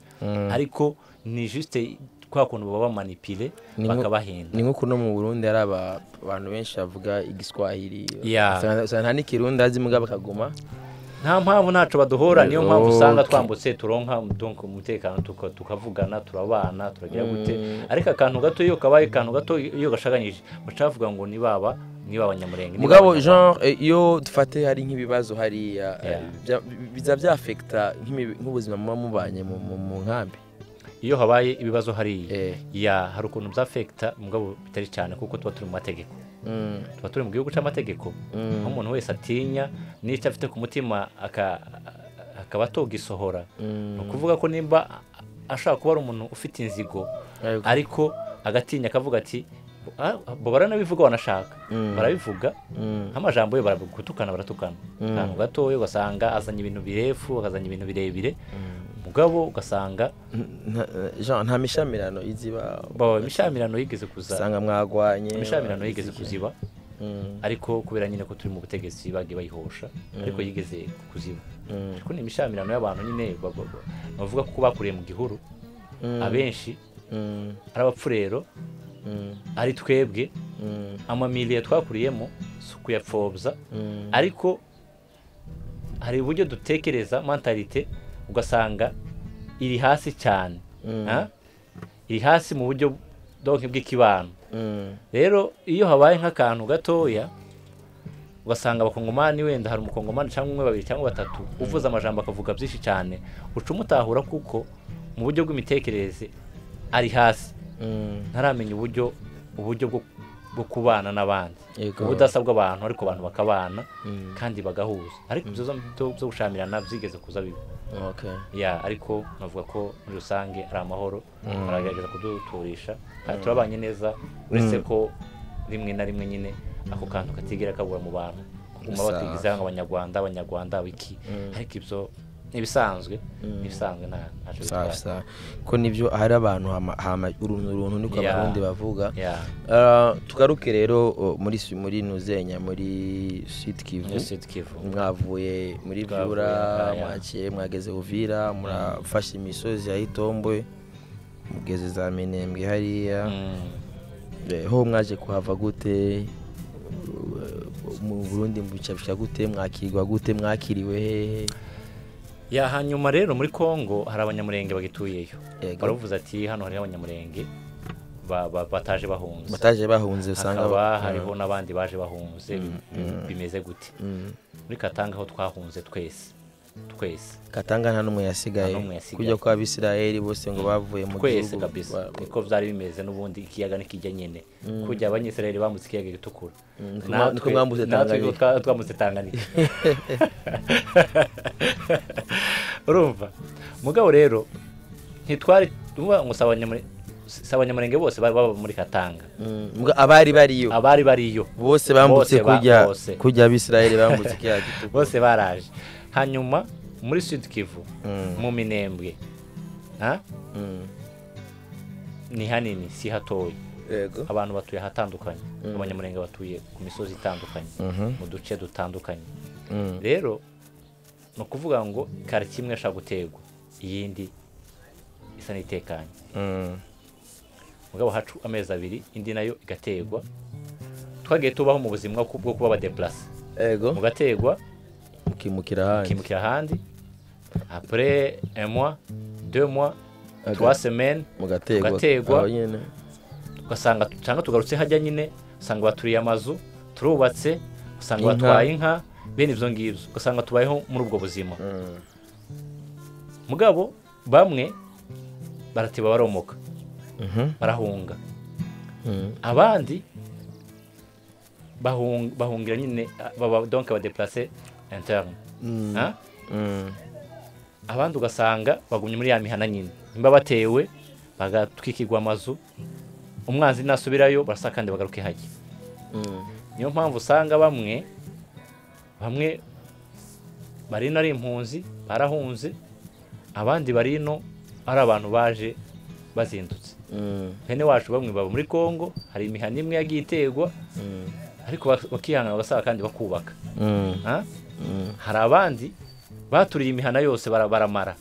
ariko ni juste kwa kuntu baba bamanipire Ni nko- bakabahenda ni nk'uko no mu burundi hari aba- abantu benshi bavuga igiswahili Yeah. usanga usanga nta n'ikirundi azi mugabo akaguma nta mpamvu ntacyo baduhura niyo mpamvu Rero, usanga twe- twambutse turonka umutungo- umutekano tuka- tukavugana turabana turagira gute ariko akantu gato iyo kabaye akantu gato iyo gashaganyije baca bavuga ngo ni baba ni baba nyamurenge ni mugabo baba genre eh, iyo dufate hari nk'ibibazo hariya eh, Yeah. bya- biza byafekita nk'imibi- nk'ubuzima muba mubanye mu- mu mu nkambi Nyamurenge. iyo habaye ibibazo hariya Eh, ya hari ukuntu byafekita mugabo bitari cyane kuko tuba turi mu mategeko mm, tuba turi mu gihugu cy'amategeko aho umuntu wese atinya n'icyo afite ku mutima aka- akaba atogisohora ni mm, ukuvuga ko nimba ashaka kuba ari umuntu ufite inzigo ariko- ariko agatinya akavuga ati "Ah, bo baranabivuga wanashaka Mm. barabivuga mm, nk'amajambo ye baragutukana baratukana akantu gatoya ugasanga azanye ibintu birefu akazanye ibintu birebire mugabo ugasanga nta- eh, genre nta mishamirano iziba bo imishyamirano yigeze kuza usanga mwagwanye imishyamirano yigeze kuziba Mm, ariko kubera nyine ko turi mu butegetsi bagiye bayihosha ariko yigeze kuziba mm, ariko ni imishamirano y'abantu nyine ba- ba- ba- bavuga ko bakuriye mu gihuru mm, abenshi mm, ari abapfurero mm, ari twebwe mm, amamiliye twakuriyemo si ukuyapfobya mm. ariko hari uburyo dutekereza mentalite ugasanga iri hasi cyane Mm. ha? iri hasi mu buryo donke bw'ikibano Mm, rero iyo habaye nk'akantu gatoya ugasanga abakongomani wenda hari umukongomani cyangwa umwe babiri cyangwa batatu uvuze amajambo akavuga byinshi cyane uca umutahura kuko mu buryo bw'imitekerereze ari hasi mm, ntaramenya uburyo uburyo bwo bwo kubana n'abandi Yego. ubudasa bw'abantu ariko abantu bakabana Mm. kandi bagahuza ariko ibyo zo- byo- byo gushamirana byigeze kuza bibi okay. ya ariko navuga ko muri rusange ari amahoro baragerageza kuduturisha kandi turabanye neza uretse ko rimwe na rimwe nyine ako kantu katigera kabura mu bantu kuguma Safi. batigiza abanyarwanda abanyarwanda wiki ariko ibyo ni ibisanzwe ni ibisanzwe nta ntacyo Safi, bitwaye safi. ko nibyo hari abantu hama- hama uruntu uruntu niko Yeah. abarundi bavuga ya Uh, tugaruke rero uh, muri Su- muri nuzenya muri sud kivu Yes, it kivu mwavuye muri Twavuye vyura aha, ya. mwakiye mwageze uvira murafashe imisozi ya itombwe mugeze za minembwe hariya Mm. Eh, ho mwaje kuhava gute Uh, mu burundi mucapsha gute mwakirwa gute mwakiriwe hehe ya hanyuma rero muri congo hari abanyamurenge bagituyeyo Yego. baravuze ati hano hariho abanyamurenge ba- ba- bataje bahunze bataje bahunze usanga hakaba hariho n'abandi baje bahunze bi- bi- bimeze gute muri katanga aho twahunze twese twese katanga nta n'umwe yasigaye Nta n'umwe yasigaye. kujya kwa abisirayeli bose ngo bavuye mu twese gihugu kabisa ba- niko byari bimeze n'ubundi ikiyaga nikijya nyine kujya abanyisirayeli bambutse ikiyaga gitukura niko mwa- niko mwambutse Tanganyika. natwe twa- twambutse tanganyika urumva mugabo rero ntitwari tuvuga ngo si abanyamure- si abanyamurenge bose bari baba muri katanga Mm, muga- abari bariyo abari bariyo bose bambutse Bose ba- kujya bose. kujya abisirayeli bambutse kiriya gitugu bose baraje hanyuma muri sud kivu mu minembwe ha? Mm, ni hanini si hatoya yego abantu batuye ahatandukanye abanyamurenge batuye ku misozi itandukanye Mhm. mu duce dutandukanye Mm, rero ni ukuvuga ngo karitsiye imwe ishobora guterwa iyindi isa n'itekanye mm, mugabo hacu amezi abiri indi nayo igaterwa twagiye tubaho mu buzima ku- bwo kuba abadeplase yego mugaterwa mukimukira ahandi ukimukira ahandi apure emwa demwa Aga- tuwa semeni mugategwa mugategwa. aho nyene ugasanga cyangwa tugarutse hajya nyine usanga baturiye amazu turubatse usanga Inka. batwaye inka bene ibyo ngibyo ugasanga tubayeho muri ubwo buzima mugabo bamwe baratiba baromoka Mhm, barahunga mm, abandi bahung- bahungira nyine baba donc abadeplase interne Ha? mm, abandi ugasanga bagumye muri ya mihana nyine nimba batewe bagatwikirwa amazu umwanzi nasubirayo barasa kandi bagaruke hajya mm, niyo mpamvu usanga bamwe bamwe bari ino ari impunzi barahunze abandi bari ino ari abantu baje bazindutse mm, bene wacu bamwe baba muri congo hari imihanda imwe yagiye iterwa mm, ariko bak- bakihangana bagasaba kandi bakubaka mm, Ha? mm, hari abandi baturiye imihana yose bara- baramara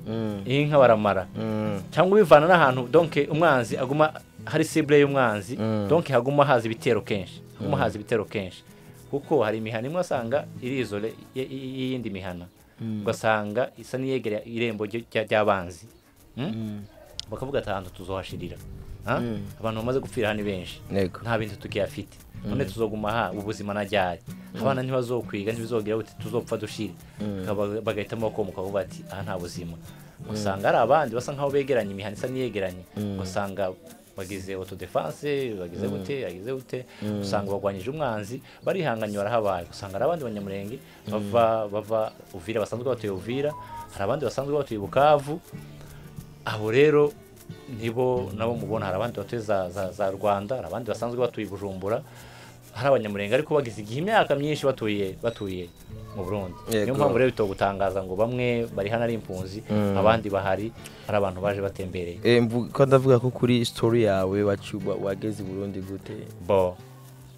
mm, inka baramara mm, cyangwa ubivana n'ahantu donke umwanzi aguma hari sibure y'umwanzi Mm. donke haguma haza ibitero kenshi haguma haza ibitero kenshi kuko hari imihana imwe wasanga irizore y'iyindi mihana ugasanga isa n'iyegera irembo rya- ry'abanzi Mm? bakavuga atanu tuzohashirira Ah? abantu bamaze gupfira hano ni benshi ntego nta bintu tukiyafite none tuzoguma aha ubuzima najyari abana ntibazokwiga ntibizogera buti tuzopfa dushire Bakaba- bagahitamo bakomuka bavuga bati aha nta buzima usanga hari abandi basa nkaho begeranye imihanda isa n'iyegeranye usanga bagize autodefense bagize gute bagize gute usanga bagwanyije umwanzi barihanganye barahabaye usanga hari abandi banyamurenge bava bava uvira basanzwe batuye uvira hari abandi basanzwe batuye bukavu abo rero nibo nabo mubona hari abandi batuye za, za, za rwanda hari abandi basanzwe batuye i bujumbura hari abanyamurenge ariko bagize igihe imyaka myinshi batuye batuye mu burundi niyo Yego. mpamvu rero bito gutangaza ngo bamwe bari hano ari impunzi abandi bahari hari abantu baje batembereye Eh, mvu- ko ndavuga ko kuri story yawe wacu- wa- wageze i burundi gute bo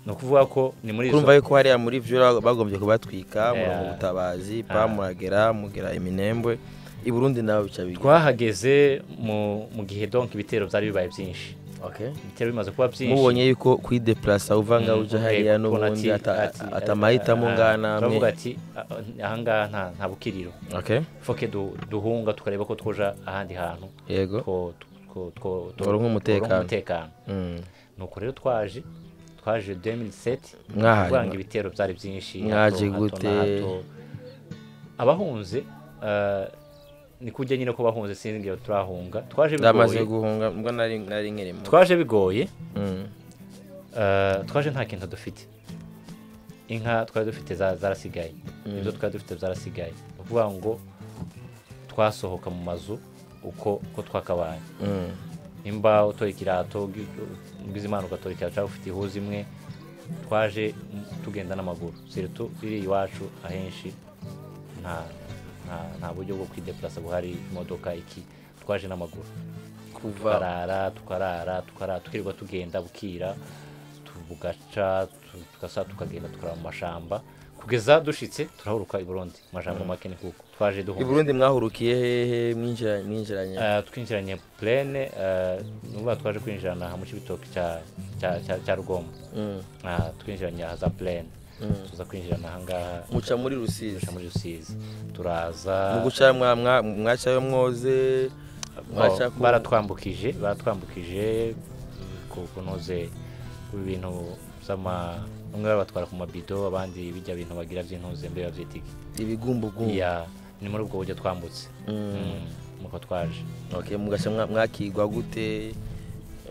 ni ukuvuga ko ni muri izo kurumva yuko hariya muri vyura bagombye kubatwika Yeah. murongo ubutabazi pa Ah. muragera mugira iminembwe i burundi nawe bica bigwa twahageze mu, mu gihe donk ibitero byari bibaye byinshi ibitero bimaze kuba byinshi mubonye yuko kwideplasa uva ngaho uja hariya Umuntu n'ubundi ati- ata- ati- ata mahitamo ah, ngaha turavuga namwe ati "Ah, ahangaha nta- nta bukiriro Okay, foke du- duhunga tukareba ko twoja ahandi hantu yego two- two- two- two- Turonke umutekano. turonke umutekano Mm. nuko rero twaje twaje 2007 Mwahari, kuvuga ngo mwa- ibitero byari byinshi mwaje hato, hato gute? na hato. abahunze eh, ni kujya nyine ko bahunze sinzi ngo turahunga twaje ndamaze bigoye guhunga mbwa nari nari nkirimo twaje bigoye Mm. eh, twaje nta kintu dufite inka twari dufite za- zarasigaye ibyo twari dufite zarasigaye ni ukuvuga ngo twasohoka mu mazu uko uko twakabaye Mm. nimba utora ikirato ugize imana ugatora ikirato cyangwa ufite ihuza imwe twaje mm, tugenda n'amaguru siritu iri iwacu ahenshi nta nta- nta buryo bwo kwidepurasa buhari imodoka iki twaje n'amaguru kuva tukarara tukarara tukarara tukirirwa tugenda bukira tugaca tu- tugasa tukagenda tukarara mu mashamba kugeza dushitse turahuruka i burundi mu majambo make ni kuko twaje i duhunga burundi mwahurukiye hehe mwinjira- mwinjiranye Eh, twinjiranye plene nuba twaje kwinjirana aha mu kibitoki cya cya- cya- cya rugombo Mm. Ah, twinjiranye aha za plene tuza kwinjirana ahangaha muca muri rusizi tuja muri rusizi turaza muguca mwa- mwa- mwacayo mwoze mwaca Oh, ku- baratwambukije baratwambukije ku kunoze ibintu by'ama bamwe babatwara ku mabido abandi bijya bintu bagira by'intuze mbere babyitiki ibigumbugumbu ya ni muri ubwo buryo twambutse Mm. Mm, nuko twaje okay mugaca mwa- mwakigwa gute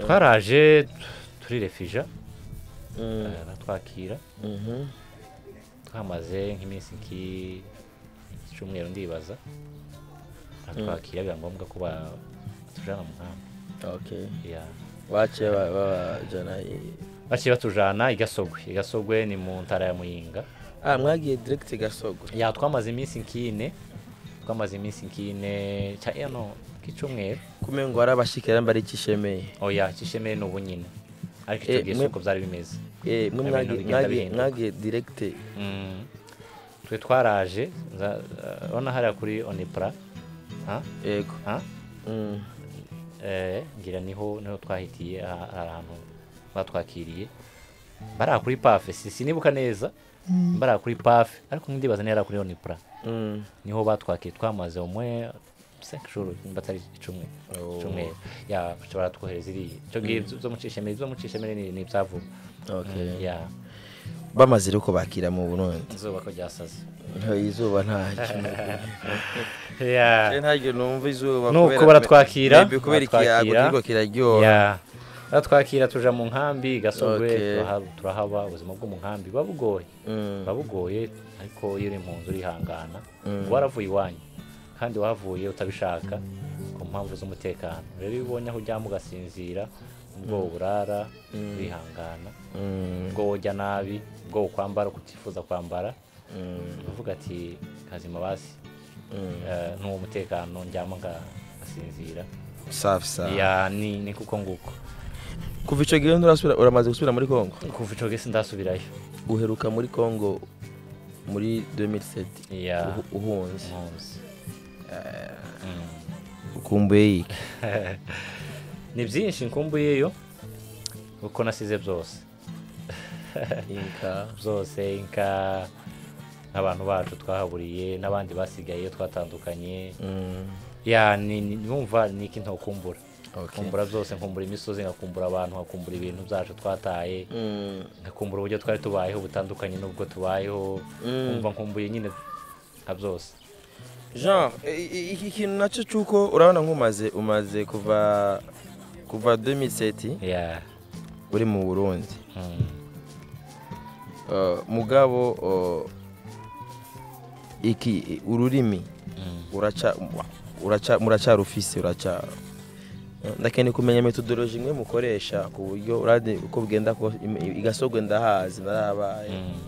twaraje turirefija Mm. baratwakira Mhm. twamaze nk'iminsi nk'icyumweru ndibaza baratwakira biba ngombwa ko ba- batujana mu nkambi okay ya waciye ba- babajana i- baciye batujana i gasogwe i gasogwe ni mu ntara ya muyinga ah mwagiye direct i gasogo ya twamaze iminsi nk'ine twamaze iminsi nk'ine cya no nk'icumweru kumengo ngo arabashikira mbari kishemeye oya kishemeye ni ubu nyine ariko Eh, icyo gihe si mwe- uko byari bimeze eh mwe Ibintu mwagiye- bigenda mwagiye bihinduka. mwagiye direct Mm. twe twaraje nza- eh, urabona hariya kuri onipra ha yego ha Mm. Eh, ngira niho niho twahitiye aha- hari ahantu batwakiriye bariya kuri pafe si sinibuka neza bariya kuri pafe ariko ntibaza niba ari kuri onipura Mm. niho batwakiriye twamaze umwe sekishuru nimba atari icumi icumi ya baca baratwohereza iriya icyo ngibyo zo mucishemere zo mucishemere ni ni ibyavuga okay Mm, ya bamaze rero kubakira mu burundi izuba ko ryasaze Nta- izuba ntacyo ya ntaryo numva izuba Nuko kubera- baratwakira, Maybe kubera baratwakira. ikiyago kiriko kiraryoha ya batwakira tuja mu nkambi gasogwe Okay. turahaba- turahaba ubuzima bwo mu nkambi buba bugoye Mm. buba bugoye ariko iyo uri impunzi urihangana uba waravuye iwanyu kandi wahavuye utabishaka ku mpamvu z'umutekano rero iyo ubonye aho uryama ugasinzira ubwo urara urihangana Mm. ubwo wojya nabi ubwo ukwambara uko utifuza kwambara Mm. uvuga ati kazima basi Mm. eh, ntuwo mutekano ndyama nga- ngasinzira safi safi ya ni ni kuko nguko kuva ico gihe nturasubira uramaze gusubira muri Kongo kuva ico gihe sindasubirayo uheruka muri Kongo muri 2007 ya uhu- uhunze impunzi Mm. ukumbuye iki ni byinshi nkumbuyeyo kuko nasize byose inka zose inka n'abantu bacu twahaburiye n'abandi basigaye twatandukanye ya ni ni- numva ni iki ntokumbura Okay. kumbura byose nkumbura imisozi nkakumbura abantu nkakumbura ibintu byacu twataye Mm, nkakumbura uburyo twari tubayeho butandukanye n'ubwo tubayeho nkumva nkumbuye nyine nka byose jean i- i- iki kintu nacyo cy'uko urabona nk'umaze umaze kuva kuva 2007 ya uri mu burundi mm. Uh, mugabo uh, iki ururimi uraca wa- uraca muracarufise uraca ndakeneye kumenya metodoloji imwe mukoresha ku buryo urade uko bugenda kose- im- i- igasogwe ndahazi narabaye Mm.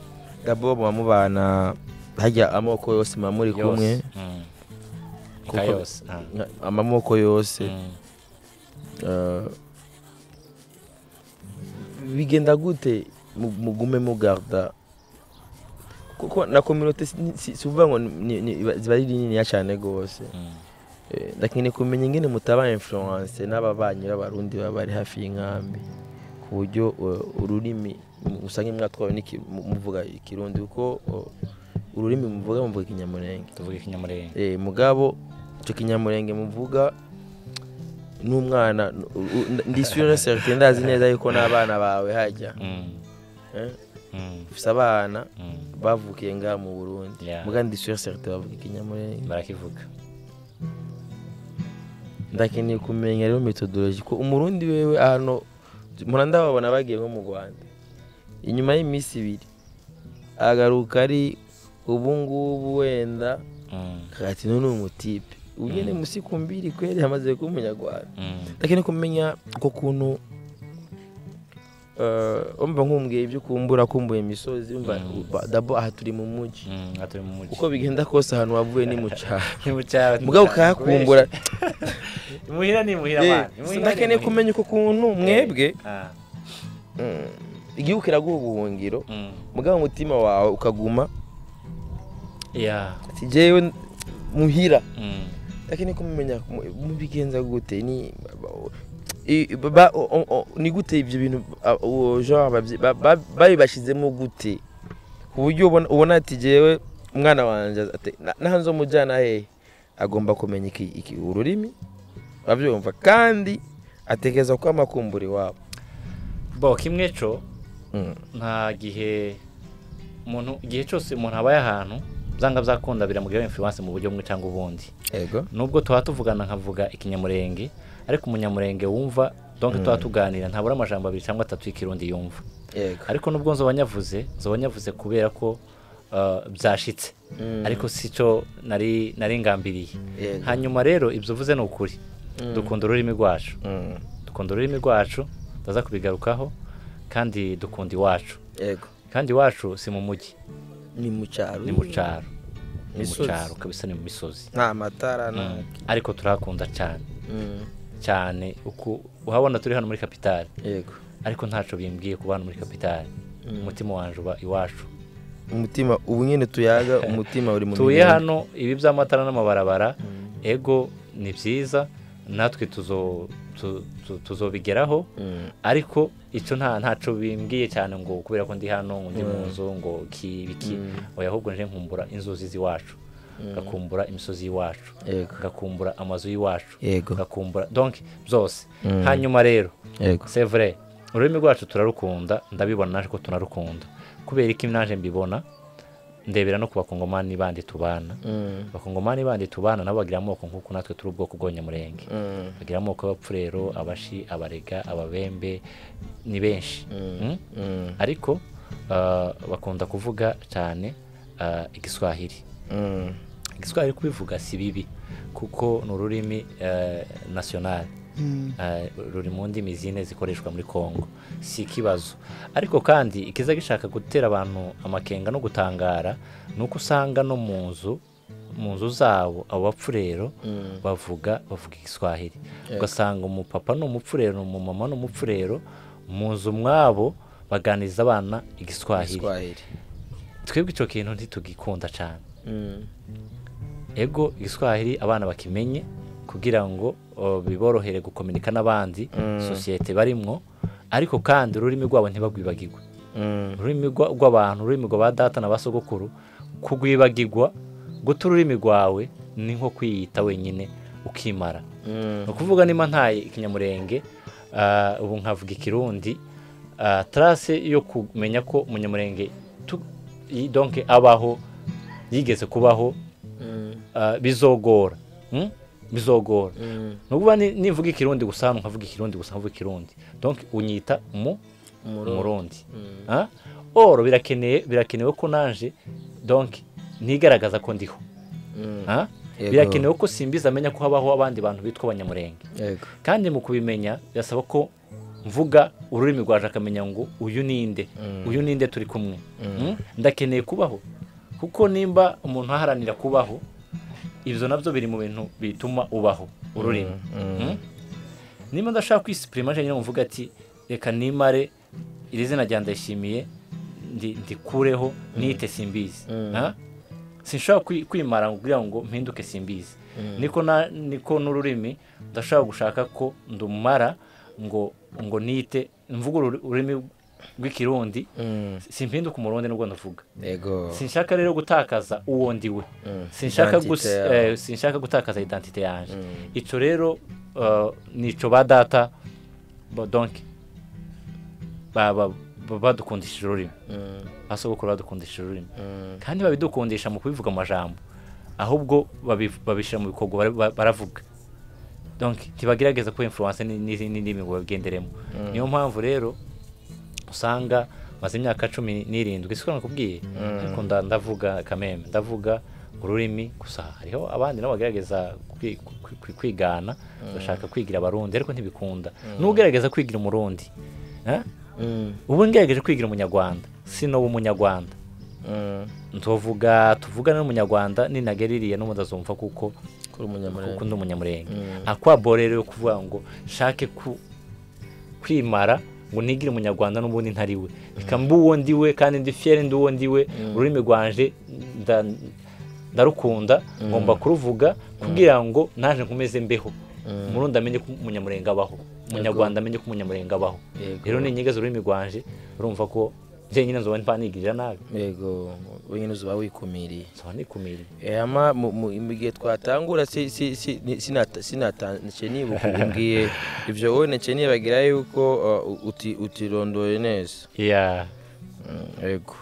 gabo muba mubana hajya amoko yose muba muri Yose. kumwe Mm. Kuko- Inka yose ah. nka- amamoko yose Mm. Uh, bigenda gute mu- mugume mugarda kuko na communauté si- si- si uvuga ngo ni- ni- iba- ziba ari niniya cyane rwose Mm. Eh, ndakeneye kumenya ingene mutaba influence n'ababanyi b'abarundi baba bari hafi y'inkambi ku buryo uh, ururimi mu- usange mwatwawe n'iki- mu- muvuga ikirundi kuko uh, ururimi muvuga muvuga ikinyamurenge tuvuge ikinyamurenge Eh, mugabo icyo kinyamurenge muvuga n'umwana n- u- u- ndishyura na serite ndazi neza yuko n'abana bawe hajya Mm. eh? Mm. ufite abana Mm. bavukiye ngaha mu burundi Yeah. muga ndishyura serite bavuga ikinyamurenge barakivuga ndakeneye kumenya rero metodoloji ko umurundi wewe ahantu muranda babona bagiye nko mu rwanda inyuma y'iminsi ibiri agaruka ari ubungubu wenda Mm. kati none ni umutipe ugende musi ku mbiri kweri hamaze kuba umunyarwanda Mm. ndakeneye kumenya uko kuntu umva nk'umbwiye ibyo ukumbura ukumbuye imisozi umva Mm. ba- dabo aha turi mu mujyi Mm. aha turi mu mujyi uko bigenda kose ahantu wavuye ni mu cyaro Ni mu cyaro. mugabo ukahakumbura imuhira ni imuhira Eh, mwana so Imuhira ni ndakeneye imuhira. kumenya uko kuntu mwebwe Ah. mm, igihugu kiraguha ubuhungiro Mm. mugabo umutima wawe ukaguma ya ati jyewe muhira Mm. lakini kumumenya mubigenza gute ni i- ba- o- o- o- ni gute ivyo bintu a- uwo genre abavye- ba- ba- babibashizemo gute ku buryo ubona- ubona ati jewe umwana wanje ate- na- nahanze umujyana hehe agomba kumenya iki, iki ururimi avyumva kandi atekereza ko amakumbura iwabo bo kimwe cyo Mm. nta gihe umuntu igihe cyose umuntu abaye ahantu byanga byakunda biramugiraho influence mu buryo bumwe cyangwa ubundi ego nubwo tuba tuvugana nkavuga ikinyamurenge ariko umunyamurenge wumva donc tuba tuganira ntabura amajambo abiri cyangwa atatu y'ikirundi yumva yego ariko nubwo nzoba nyavuze nzoba nyavuze kubera ko uh, byashitse ariko si cyo nari nari ngambiriye Yego. hanyuma rero ibyo uvuze ni ukuri dukunda ururimi rwacu Mm. dukunda ururimi rwacu ndaza kubigarukaho kandi dukunda iwacu yego kandi iwacu si mu mujyi ni mu cyaro ni mu cyaro ni mu Misozi. cyaro kabisa ni mu misozi nta matara nta ariko turahakunda cyane Mm. cyane uku uhabona turi hano muri kapitali yego ariko ntaco bimbwiye kuba hano muri kapitali umutima wanje uba iwacu umutima ubu nyine tuyaga umutima uri mu tuye mibiri. hano ibi by'amatara n'amabarabara ego ni byiza natwe tuzo tu- tu- tuzobigeraho Mm. ariko icyo nta ntacyo bimbwiye cyane ngo kubera ko ndi hano ngo ndi mu nzu ngo ki biki oya ahubwo nje nkumbura inzuzi z'iwacu ngakumbura imisozi y'iwacu Yego. ngakumbura amazu y'iwacu Yego. ngakumbura donc byose hanyuma rero yego c'est vrai ururimi rwacu turarukunda ndabibona naje ko tunarukunda kubera iki naje mbibona ndebera no ku bakongomani bandi tubana abakongomani bandi tubana nabo bagira amoko nk'uko natwe turi ubwoko bw'abanyamurenge bagira amoko y'abapfurero abashi abarega ababembe ni benshi Mm? ariko ah, bakunda kuvuga cyane ah, igiswahili Mm. igiswahili kubivuga si bibi kuko ni ururimi eh, national Eh, ruri mu ndimi zine zikoreshwa muri congo si ikibazo ariko kandi ikiza gishaka gutera abantu amakenga no gutangara ni uko usanga no mu nzu mu nzu zabo abo bapfurero bavuga bavuga igiswahili ugasanga umupapa ni umupfurero umumama ni umupfurero mu nzu mwabo baganiriza abana igiswahili Swahili. twebwe icyo kintu ntitugikunda cyane Mm. ego igiswahili abana bakimenye kugira ngo o, biborohere gukominika n'abandi sosiyete barimwo ariko kandi ururimi rwabo ntibagwibagirwe ururimi rwa- rw'abantu ururimi rwa ba data na ba sogokuru kugwibagirwa guta ururimi rwawe ni nko kwiyita wenyine ukimara ni ukuvuga niba ntaye ikinyamurenge ah, ubu nkavuga ikirundi ah, tarase yo kumenya ko umunyamurenge tu- yi- donke abaho yigeze kubaho ah, bizogora mm? bizogora nububa ni- nivuga ikirundi gusa hano nkavuga ikirundi gusa nkavuga ikirundi donke unyita mu umurundi Ah? oro birakeneye birakenewe ko nanje donke ntigaragaza ko ndiho Ah? Yego. birakenewe ko simbizi amenya ko habaho abandi bantu bitwa abanyamurenge yego kandi mu kubimenya birasaba ko mvuga ururimi rwaje akamenya ngo uyu ninde uyu ninde turi kumwe Mm? ndakeneye kubaho kuko nimba umuntu aharanira kubaho ibyo nabyo biri mu bintu bituma ubaho ururimi Mm? nimba ndashaka kwisipurima njyewe nyine mvuga ati reka nimare iri zina rya ndayishimiye ndi- ndikureho nite simbizi Ah? sinshobora kwi- kwimara ngo kugira ngo mpinduke simbizi niko na- niko n'ururimi ndashobora gushaka ko ndumara ngo ngo nite mvuga ururi- ururimi rw'ikirundi simpinduka umurundi nubwo ndavuga yego sinshaka rero gutakaza uwo ndiwe sinshaka Identity gus- yawe. eh, sinshaka gutakaza identite yanjye icyo rero eh, nico ba data ba donke ba- ba- ba- badukundishije ururimi basogokuru badukundishije ururimi kandi babidukundisha mu kubivuga amajambo ahubwo babi- babishyira mu bikorwa bara- ba- baravuga donke ntibagerageza ko influence ni- n'izindi ndimi ngo babigenderemo niyo mpamvu rero usanga maze imyaka cumi n'irindwi siko nakubwiye ariko nda- ndavuga kameme ndavuga ururimi gusa hariho abandi nabo bagerageza kwi- kwi- kwi- kwigana bashaka kwigira abarundi ariko ntibikunda n'ugerageza kwigira umurundi eh? ubu ngerageje kwigira umunyarwanda sino umunyarwanda ntuvuga tuvugana n'umunyarwanda ninagera iriya n'umudazumva kuko kuri umunyamurenge kuko ndi umunyamurenge akwabo rero yo kuvuga ngo nshake ku- kwimara ngo nigire umunyarwanda n'ubundi ntari we reka mbe uwo ndi we kandi ndi fiyeri ndi uwo ndi we ururimi rwanje nda- ndarukunda ngomba kuruvuga kugira ngo naje nkomeze mbeho umurundi amenye ko umunyamurenge abaho umunyarwanda amenye ko umunyamurenge abaho Yego. rero ninyigaza ururimi rwanje urumva ko njyenyine nzoba mpanigirira nabi yego wenyine uzuba wikumiriye nzoba nikumira ama mu- mu mu gihe twatangura si- si- si- ni- sinata- sinatashye nibuka umbwiye ibyo wowe nacyo nibagira yuko uh, uti- utirondoye neza yeah. Mm, yego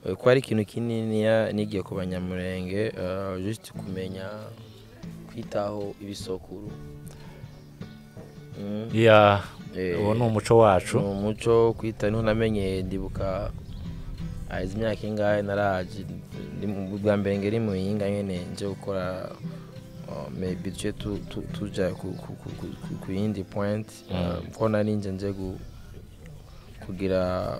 Eh, ko ari ikintu kinini ya- nigiye ku banyamurenge uh, just kumenya kwitaho ibisokuru Mm, Yeah. eh, uwo ni umuco wacu ni umuco kwita niho namenye ndibuka ah, izi myaka ingahe naraje ndi mu- bwa mbere ngeri mu yinga nyene nje gukora ah, maybe tuje tu- tu- tuja ku- ku- ku- ku- ku- ku yindi point ah, ko nari nje nje gu- kugira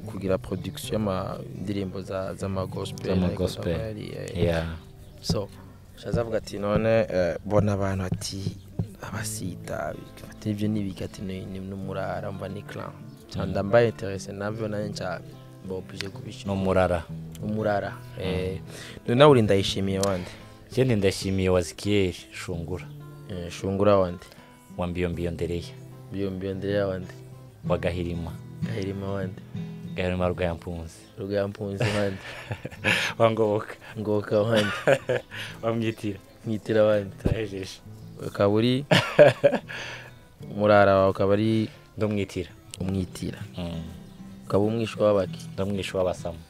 kugira production y'ama- indirimbo za- z'amagospel Z'ama ariko gospel. ndabona ari, eh, yeah. so shaza avuga ati none eh, bona abantu ati abasita bifata ibyo nibika ati ni ni- ni umurara mba ni clan cyanda mbaye interese nabyo nanjye nca mbobije ni kubishyura umurara umurara eh none nawe uri ndayishimiye wande jyewe ndashimiye wazikiyeri shungura Eh, shungura wande wa mbiyombiyo ndereya biyombiyo ndeya wande wa gahirima gahirima wande gahirima rwayampunzi rugampunzi wande wa ngoboka ngoka wande wamwitira mwitira wande turahejeje ukaba uri umurara wawe ukaba ari ndamwitira umwitira ukaba umwishwa w'abaki ndamwisha w'abasamu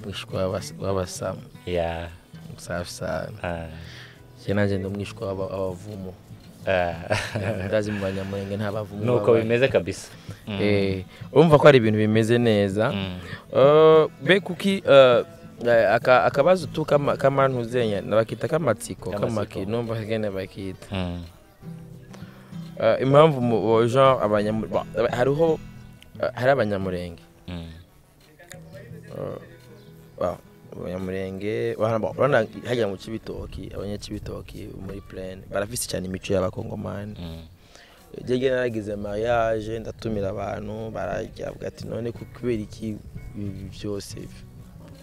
umwishwa w'abas- w'abasamu ya safi sana ah, njye nanjye ndi umwishwa w'aba- w'abavumo ah. ndazi mu banyamurenge nta bavumo nuko babayo. bimeze kabisa Eh, urumva ko ari ibintu bimeze neza Eh, be kuki eh, eh, aka- akabazo tu kama- kamantuzenya nabakita kamatsiko Kamatsiko. kamaki numva kagene bakita Mm. Eh, impamvu mu- bo- genre abanyamu- ba- hariho eh, hari abanyamurenge Mm. ba- abanyamurenge ba- ba- urabona hajya mu kibitoki abanyakibitoki muri plane barafise cyane imico y'abakongomani Mm. jyewe naragize mariage ndatumira abantu barajya avuga ati none ku- kubera iki ibi byose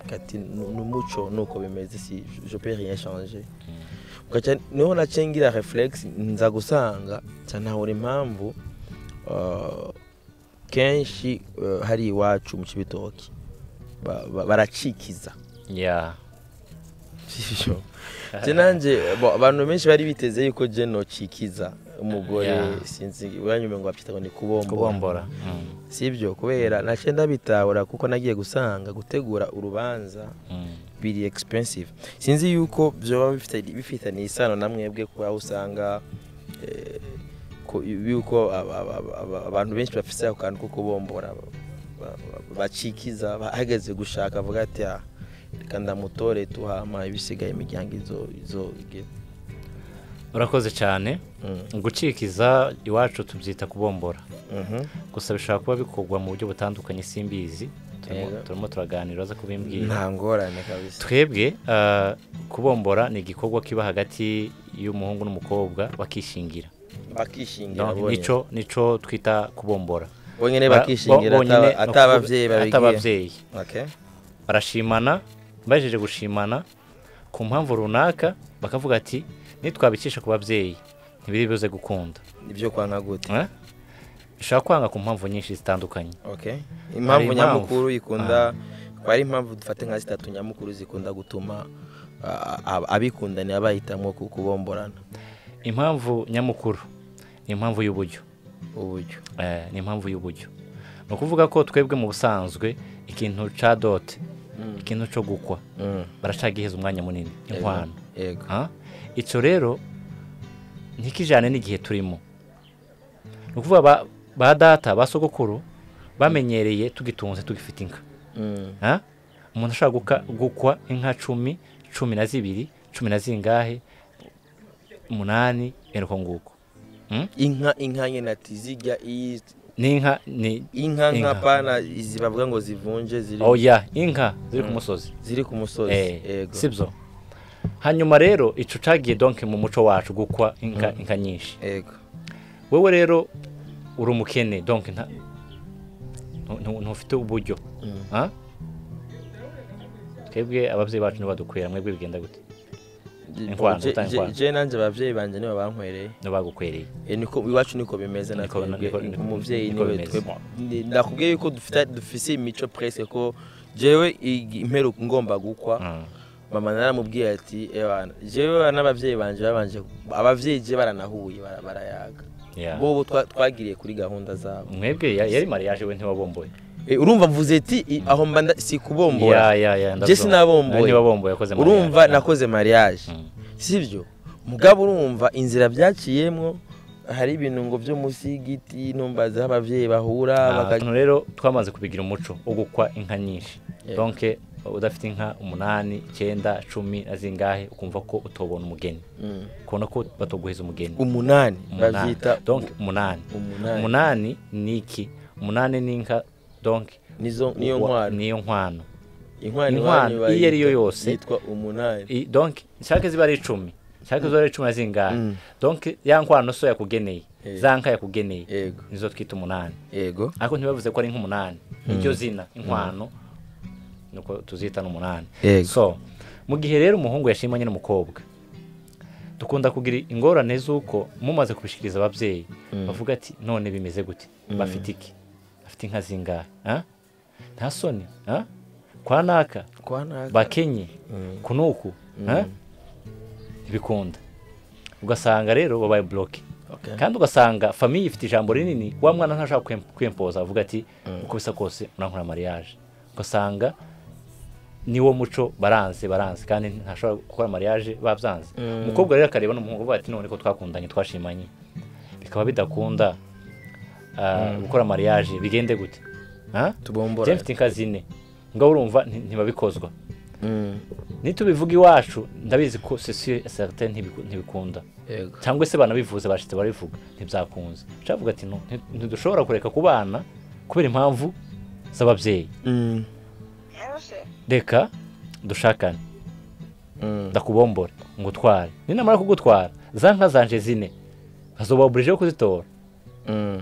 Avuga ati "Nu- ni umuco nuko bimeze si je peux rien changer Ugaca- niho naciye ngira reflex nza gusanga nca ntahura impamvu uh, kenshi eh, hari iwacu mu kibitoki Ba- ba- baracikiza ya je nanjye bo- abantu benshi bari biteze yuko je nocikiza umugore Yeah. sinzi uranyuma ngo babyita ngo ni kubombora kubombora Mm, sibyo kubera nacyo ndabitahura kuko nagiye gusanga gutegura urubanza mm. biri expensive sinzi yuko byoba bifite- bifitanye isano na mwebwe kuba aho usanga eh, ko- yuko aba- aba- aba- abantu benshi bafite ako kantu ko kubombora ba- ba- ba- bacikiza bahagaze gushaka avuga ati "Ah, reka ndamutore tuhama ibisigaye imiryango izo izo ige." urakoze cyane Mm, gucikiza iwacu tubyita kubombora mhm, gusa bishobora kuba bikorwa mu buryo butandukanye simbizi Turimo- Yego. turimo turaganira uza kubimbwira nta ngorane kabisa twebwe ah, kubombora ni igikorwa kiba hagati y'umuhungu n'umukobwa bakishingira bakishingira Donc, bonyine nico nico twita kubombora bonyine Bara- bakishingira bo- bonyine ataba- no ataba kuvuga- ababyeyi babigiye atababyeyi Okay. barashimana bajeje gushimana ku mpamvu runaka bakavuga ati nitwabikisha ku babyeyi ntibiri buze gukunda ibyo kwa nka gute Eh? bishobora kwanga ku mpamvu nyinshi zitandukanye Okay. impamvu. impamvu nyamukuru ikunda ko ari impamvu dufate nka zitatu nyamukuru zikunda gutuma ah, ab- abikundana bahitamo ku- kubomborana impamvu nyamukuru ni impamvu y'uburyo uburyo Eh, ni impamvu y'uburyo ni ukuvuga ko twebwe mu busanzwe ikintu ca dote ikintu cyo gukwa Mm. baracagiheza umwanya munini inkwano yego Ha? icyo rero ntikijyane n'igihe turimo ni ukuvuga ba- ba data ba sogokuru bamenyereye tugitunze tugifite inka Mm. Ha? umuntu ashobora guka- gukwa inka cumi cumi na zibiri cumi na zingahe umunani eruko nguko Mm? inka inka nyine ati zijya iyi n'inka ni inka nka Inka. pana izi bavuga ngo zivunje ziri oya inka ziri ku musozi ziri ku musozi Eh, yego sibyo hanyuma rero icyo cyagiye donke mu muco wacu gukwa inka inka nyinshi yego wowe rero uri umukene donke nta ntu- ntu- ntufite uburyo Mm. ha? twebwe ababyeyi bacu ntibadukwera mwebwe bigenda gute Inkwano, Je- gutanga je- inkwano. je nanjye ababyeyi banjye nibo bankwereye ntibagukwereye Eh, niko iwacu niko bimeze na Niko- twebwe niko- niko- umubyeyi niko niwe bimeze. twe- ni- nakubwiye yuko dufite dufise imico presque ko jewe igi- imperuka ngomba gukwa Mm. mama naramubwiye ati ebana jewe n'ababyeyi banje babanje ababyeyi je baranahuye bara- barayaga Yeah. bobo twa- twagiriye kuri gahunda zabo mwebwe ya- yari mariage we ntiwabomboye Eh, urumva mvuze ati i- aho mba nda- si kubombora Ya, ya, ya, je ndabyumva. sinabomboye Nawe ntiwabomboye wakoze mariage. urumva nakoze mariage Mm. sibyo mugabo urumva inzira byaciyemwo hari ibintu ngo byo munsi y'igiti numbaza aho ababyeyi bahura Ah, baka- hano rero twamaze kubigira umuco wo gukwa inka nyinshi Yego. donke udafite inka umunani icyenda cumi na zingahe ukumva ko utobona umugeni Mm. ukabona ko batoguheza umugeni umunani Umunani. babyita donke umunani umunani umunani ni iki umunani ni inka donke nizo niyo nkwano niyo nkwano inkwano inkwano iwanyu iyo ariyo bayita- yose. yitwa umunani I- donke nshake ziba ari icumi nshake ziba ari icumi na zingahe Mm. donke ya nkwano so yakugeneye Yego. za nka yakugeneye yego nizo twita umunani yego ariko ntibavuze ko ari nk'umunani iryo zina inkwano nuko tuzita n'umunani Yego. so mu gihe rero umuhungu yashimanye n'umukobwa dukunda kugira ingorane z'uko mumaze kubishikiriza ababyeyi bavuga ati none bimeze gute bafite iki bafite inka zingahe ah? nta soni ah? kwa naka kwa naka bakenye kunuku ah? ntibikunda ugasanga rero babaye bloke Okay. kandi ugasanga famiye ifite ijambo rinini wa mwana ntashaka kwem- kwempoza avuga ati uko bisa kose murankora mariage ugasanga niwo muco baranze baranze kandi ntashobora gukora mariage babyanze umukobwa rero akareba n'umuhungu avuga ati none ko twakundanye twashimanye bikaba bidakunda ah, gukora mariage bigende gute Ah? tubombora Njye mfite inka zine ngo urumva nti- ntibabikozwa Mm. nitubivuga iwacu ndabizi ko sosiye sarite ntibikunda yego cyangwa se banabivuze bashitse barabivuga ntibyakunze cyavuga ati "No, nti- ntidushobora kureka ku bana kubera impamvu z'ababyeyi Mm. reka dushakane Mm. ndakubombore ngutware ninamara kugutwara za nka zanje zine bazoba burijeho kuzitora Mm.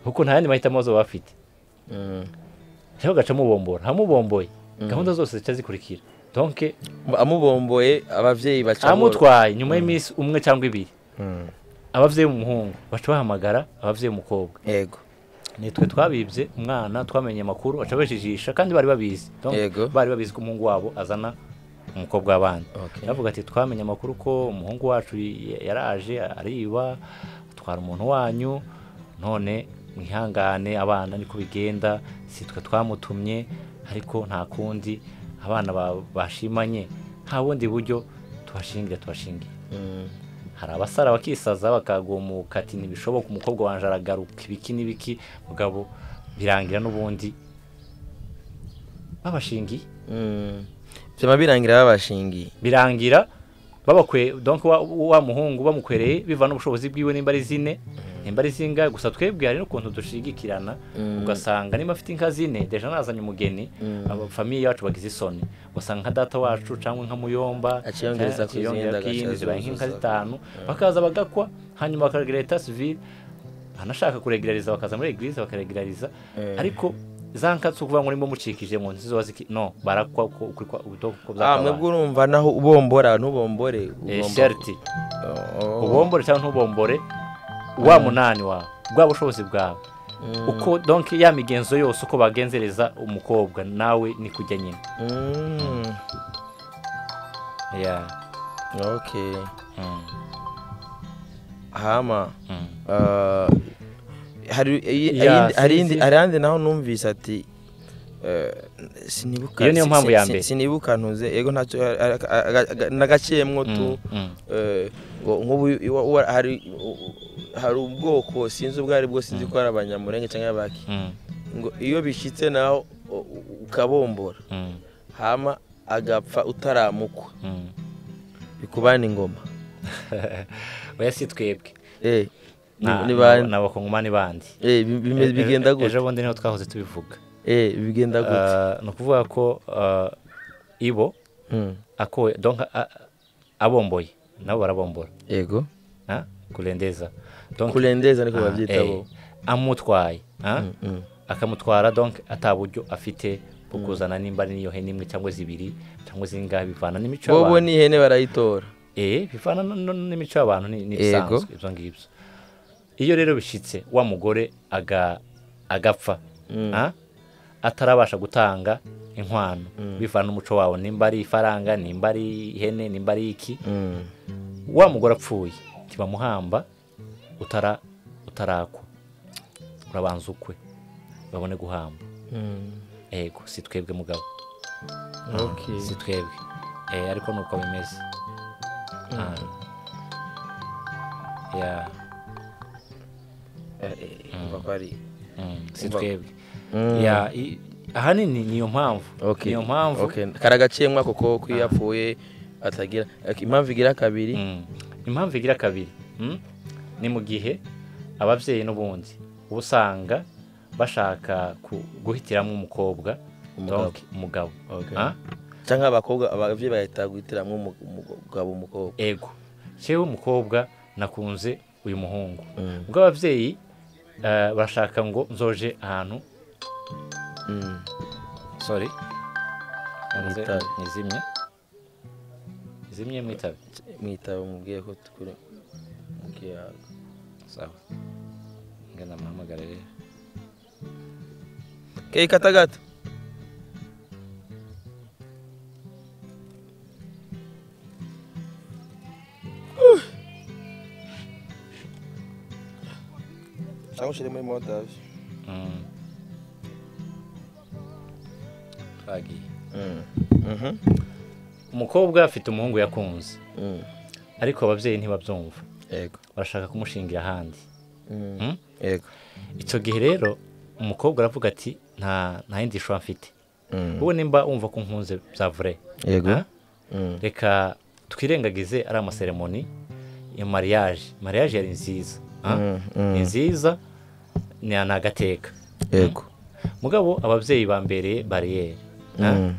kuko nta yandi mahitamo bazoba bafite Mm. cyangwa agacamo ubombora hamubomboye gahunda zose zica zikurikira donke amubomboye ababyeyi baca amutwaye nyuma y'iminsi umwe cyangwa ibiri Mm. ababyeyi b'umuhungu baca bahamagara ababyeyi b'umukobwa yego nitwe twabibye umwana twamenye amakuru acabajijisha kandi bari babizi Donc, Yego. bari babizi ko umuhungu wabo azana umukobwa w'abandi Okay. bavuga ati twamenye amakuru ko umuhungu wacu y- yaraje ariba atwara umuntu wanyu none mwihangane abana niko bigenda si twe twamutumye ariko nta kundi abana ba- bashimanye nta bundi buryo tubashingira tubashingiye hari abasara bakisaza bakagumuka ati ntibishoboka umukobwa wanje aragaruka ibiki n'ibiki mugabo birangira n'ubundi babashingiye byaba birangira babashingiye birangira babakwe donc wa, wa muhungu bamukwereye biva n'ubushobozi bwiwe nimba ari zine nimba ari zingahe gusa twebwe hari n'ukuntu dushigikirana ugasanga niba afite inka zine deja nazanye umugeni aba famiye yacu bagize isoni ugasanga nka data wacu cyangwa nka muyomba Akiyongereza ku zindi, akiyongera agaca kindi zibaye nk'inka zuzuza. zitanu bakaza bagakwa hanyuma bakagira leta civile banashaka kuregerariza bakaza muri eglise bakaregerariza ariko za nka si ukuvuga ngo urimo mucikije mu nzu ziba ziki no barakwa uko uko- uko- uko ah mwebwe urumva naho ubombora ntubombore Eh, ubombo- sherti Oh. ubombore cyangwa ntubombore wa munani wawe bwa bushobozi bwawe uko donc ya migenzo yose uko bagenzereza umukobwa nawe ni kujya nyine Mm. Yeah. okay Mm. hama Mm. Uh, hari iyi- Yeah, ayindi- hari si- indi- si. hari ahandi naho numvise ati eh, sinibuka Iyo niyo si- mpamvu si- ya si- mbere. sinibuka ntuze yego ntacyo nagaciyemo tu Mm, mm. eh, ngo nk'ubu iwa- iwa- hari hari ubwoko sinzi ubwo ari bwo sinzi ko ari abanyamurenge cyangwa abaki Mm. ngo iyo bishyitse naho u- u- ukabombora Mm. hama agapfa utaramukwa Mm. bikubana ingoma oya si twebwe eh ni- Na- ni na- bande n'abakongomani bandi eh bi- bime- E- bigenda e- gute ejo bundi niho twahoze tubivuga eh bigenda gute Uh, ni ukuvuga ko uh, ibo Mm. akoye donc a- a- abomboye nabo barabombora yego Ah, kurendeza donc kurendeza niko Ah, babyita eh, bo amutwaye ah, Mm. akamutwara donc ataburyo afite bwo kuzana nimba ari niyo hene imwe cyangwa zibiri cyangwa zingahe bivana n'imico bo bo y'abantu ni ihene barayitora eh bivana n- n- n'imico y'abantu ni ni Yego. ibisanzwe ibyo ngibyo iyo rero bishitse wa mugore aga agapfa ah, atarabasha gutanga inkwano bivana n'umuco wawe nimba ari ifaranga nimba ari ihene nimba ari iki Mm. wa mugore apfuye ntibamuhamba utara utarakwa urabanza ukwe babone guhamba Mm. ego si twebwe mugabo okay si twebwe Eh, ariko nuko bimeze Ah. Yeah. Eh, eh, umva ko ari Mm, si Umva- twebwe Mm. Yeah, i- ahanini niyo mpamvu okay niyo mpamvu okay karagaciyemo koko ko iyo apfuye atagira Okay, impamvu igira kabiri Mm. impamvu igira kabiri mm? ni mu gihe ababyeyi n'ubundi uba usanga bashaka ku- guhitiramo umukobwa Umugabo. donc umugabo Okay. Ah? cyangwa abakobwa ababyeyi bahita guhitiramo umu- umugabo umukobwa ego cyewe umukobwa nakunze uyu muhungu Mm. ubwo ababyeyi eh, barashaka ngo nzoje ahantu Mm. sorry Nze- Mwitabe. nizimye nizimye mwitabe mwitaba mubwiye ko tukuri mubwiye ahantu. sawa ngenda muhamagarire okay katagata cyangwa ushyire muri modavi Mm. twagiye umukobwa afite umuhungu yakunze ariko ababyeyi ntibabyumva yego barashaka kumushingira ahandi Mm? yego icyo gihe rero umukobwa aravuga ati nta nta yindi shusho mfite wowe nimba wumva ko nkunze bya vure yego Ah? reka twirengagize ari amaseremoni ya mariage mariage yari nziza Ah? ni nziza ni ni agateka yego mugabo ababyeyi bambereye bariyeri Ah?